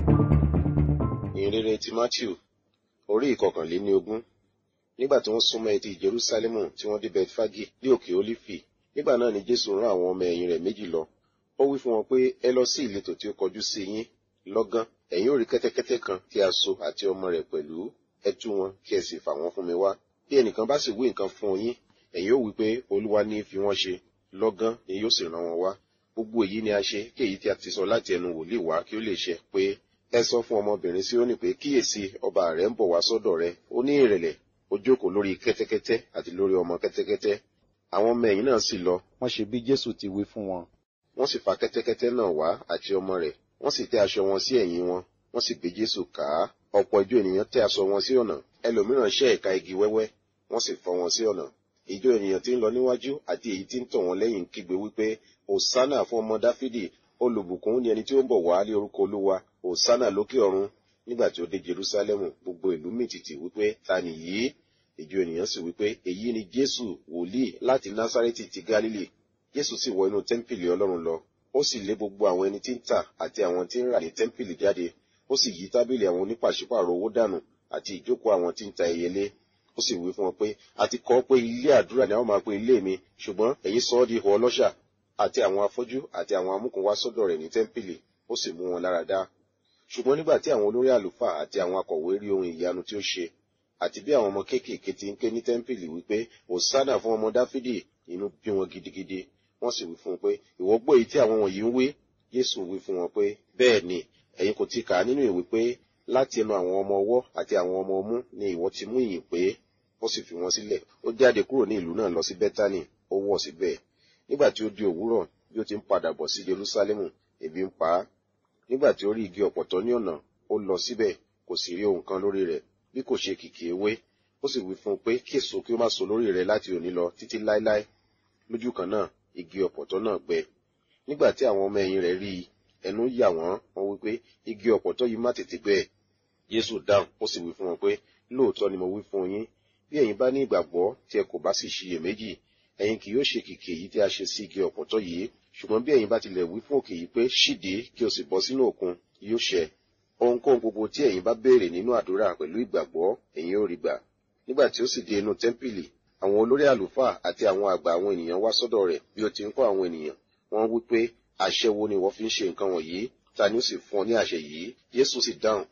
ìrere ti matthew orí ìkọkànléní ogún nígbà tí wọ́n súnmọ́ etí jerusalemu tí wọ́n dé betfagi ní òkè olifi nígbà náà ni jésù rán àwọn ọmọ ẹ̀yìn rẹ̀ méjì lọ ó wí fún wọn pé ẹ lọ sí ìletò tí ó kọjú sí yín lọ́gán ẹ̀yin ò rí kẹ́tẹ́kẹ́tẹ́ kan tí a so àti ọmọ rẹ̀ pẹ̀lú ẹ tú wọn kí ẹ sì fà wọ́n fún mi wá bí ẹnìkan bá sì wí nǹkan fún yín ẹ̀yin ó wí pé olúwa ní í fi wọ́n ṣe lọ́gán ni yóò sì rán wọn wá gbogbo èyí ni a ṣe kí èyí tí a ti sọ láti ẹnu wòlíì wá kí ó lè ṣẹ pé ẹ sọ fún ọmọbìnrin Síónì pé kíyèsí ọba rẹ̀ ń bọ̀ wá sọ́dọ̀ rẹ̀ ó ní ìrẹ̀lẹ̀ ó jókòó lórí kẹ́tẹ́kẹ́tẹ́ àti lórí ọmọ kẹ́tẹ́kẹ́tẹ́ àwọn ọmọ ẹ̀yìn náà sì lọ wọ́n ṣe bí jésù ti wí fún wọn wọ́n sì fa kẹ́tẹ́kẹ́tẹ́ náà wá àti ọmọ rẹ̀ wọ́n sì tẹ́ aṣọ wọn sí ẹ̀yìn wọn wọ́n sì gbé Jésù ká ọ̀pọ̀ ìjọ ènìyàn tẹ́ aṣọ wọn sí ọ̀nà ẹlòmíràn ṣẹ́ ẹ̀ka igi wẹ́wẹ́ wọ́n sì fọ́ wọn sí ọ̀nà ìjọ ènìyàn tí ń lọ níwájú àti èyí tí ń tọ̀ wọ́n lẹ́yìn kígbe wípé òsánà fún ọmọ dáfídì olùbùkún ni ẹni tí ó ń bọ̀ wá lé orúkọ olúwa òsánà lókè ọ̀run nígbà tí ó dé jerúsálẹ́mù gbogbo ìlú mìtìtì wípé ta ni yìí ìjọ ènìyàn sì wípé èyí ni jésù wòlíì láti násárẹ́tì ti gálílì jésù sì wọ inú tẹ́ḿpìlì ọlọ́run lọ ó sì lé gbogbo àwọn ẹni tí ń tà àti àwọn tí ń rà ní tẹ́ḿpìlì jáde ó sì yí tábìlì àwọn onípàṣípàrọ̀ owó dànù àti ìjókòó àwọn tí ń ta ẹyẹlé ó sì wí fún wọn pé a ti kọ́ pé ilé àdúrà ni a ó máa pe ilé mi ṣùgbọ́n ẹ̀yin sọ ọ́ di ihò ọlọ́ṣà àti àwọn afọ́jú àti àwọn amúkùn wá sọ́dọ̀ rẹ̀ ní tẹ́ḿpìlì ó sì mú wọn lára dá ṣùgbọ́n nígbà tí àwọn olórí àlùfáà àti àwọn akọ̀wé rí ohun ìyanu tí ó ṣe àti bí àwọn ọmọ kéékèèké ti ń ké ní tẹ́ḿpìlì wípé òsánà fún ọmọ dáfídì inú bí wọn gidigidi wọ́n sì wí fún un pé ìwọ gbọ́ èyí tí àwọn wọ̀nyí ń wí Jésù wí fún wọn pé bẹ́ẹ̀ ni ẹ̀yin kò ti kà á nínú ìwé pé láti ẹnu àwọn ọmọ ọwọ́ àti àwọn ọmọ ọmú ni ìwọ ti mú ìyìn pé ó sì fi wọn sílẹ̀ ó jáde kúrò ní ìlú náà lọ sí bẹ́tánì ó wọ̀ síbẹ̀ nígbà tí ó di òwúrọ̀ bí ó ti ń padà bọ̀ sí Jerúsálẹ́mù ebi ń pa á nígbà tí ó rí igi ọ̀pọ̀tọ́ ní ọ̀nà ó lọ síbẹ̀ kò sì rí ohun kan lórí rẹ̀ bí kò ṣe kìkì ewé ó sì wí fún un pé kí èso kí ó má so lórí rẹ̀ láti òní lọ títí láéláé lójú kan náà igi ọ̀pọ̀tọ́ náà gbẹ nígbà tí àwọn ọmọ ẹ̀yìn rẹ̀ rí i ẹnu yà wọ́n wọ́n wí pé igi ọ̀pọ̀tọ́ yìí má tètè gbẹ Jésù dáhùn ó sì wí fún wọn pé lóòótọ́ ni mo wí fún yín bí ẹ̀yin bá ní ìgbàgbọ́ tí ẹ kò bá sì ṣiyèméjì ẹ̀yin kì yóò ṣe kìkì èyí tí a ṣe sí igi ọ̀pọ̀tọ́ yìí ṣùgbọ́n bí ẹ̀yin bá tilẹ̀ wí fún òkè yìí pé ṣíde kí o sì bọ́ sínú òkun yóò ṣẹ ohunkóhun gbogbo tí ẹ̀yin bá béèrè nínú àdúrà pẹ̀lú ìgbàgbọ́ ẹ̀yin ó rí gbà nígbà tí ó sì dé inú tẹ́ḿpìlì àwọn olórí àlùfáà àti àwọn àgbà àwọn ènìyàn wá sọ́dọ̀ rẹ̀ bí ó ti ń kọ́ àwọn ènìyàn wọ́n wí pé àṣẹ wo ni wọ́n fi ń ṣe nǹkan wọ̀nyí ta ni ó sì fún ọ ní àṣẹ yìí Jésù sì dáhùn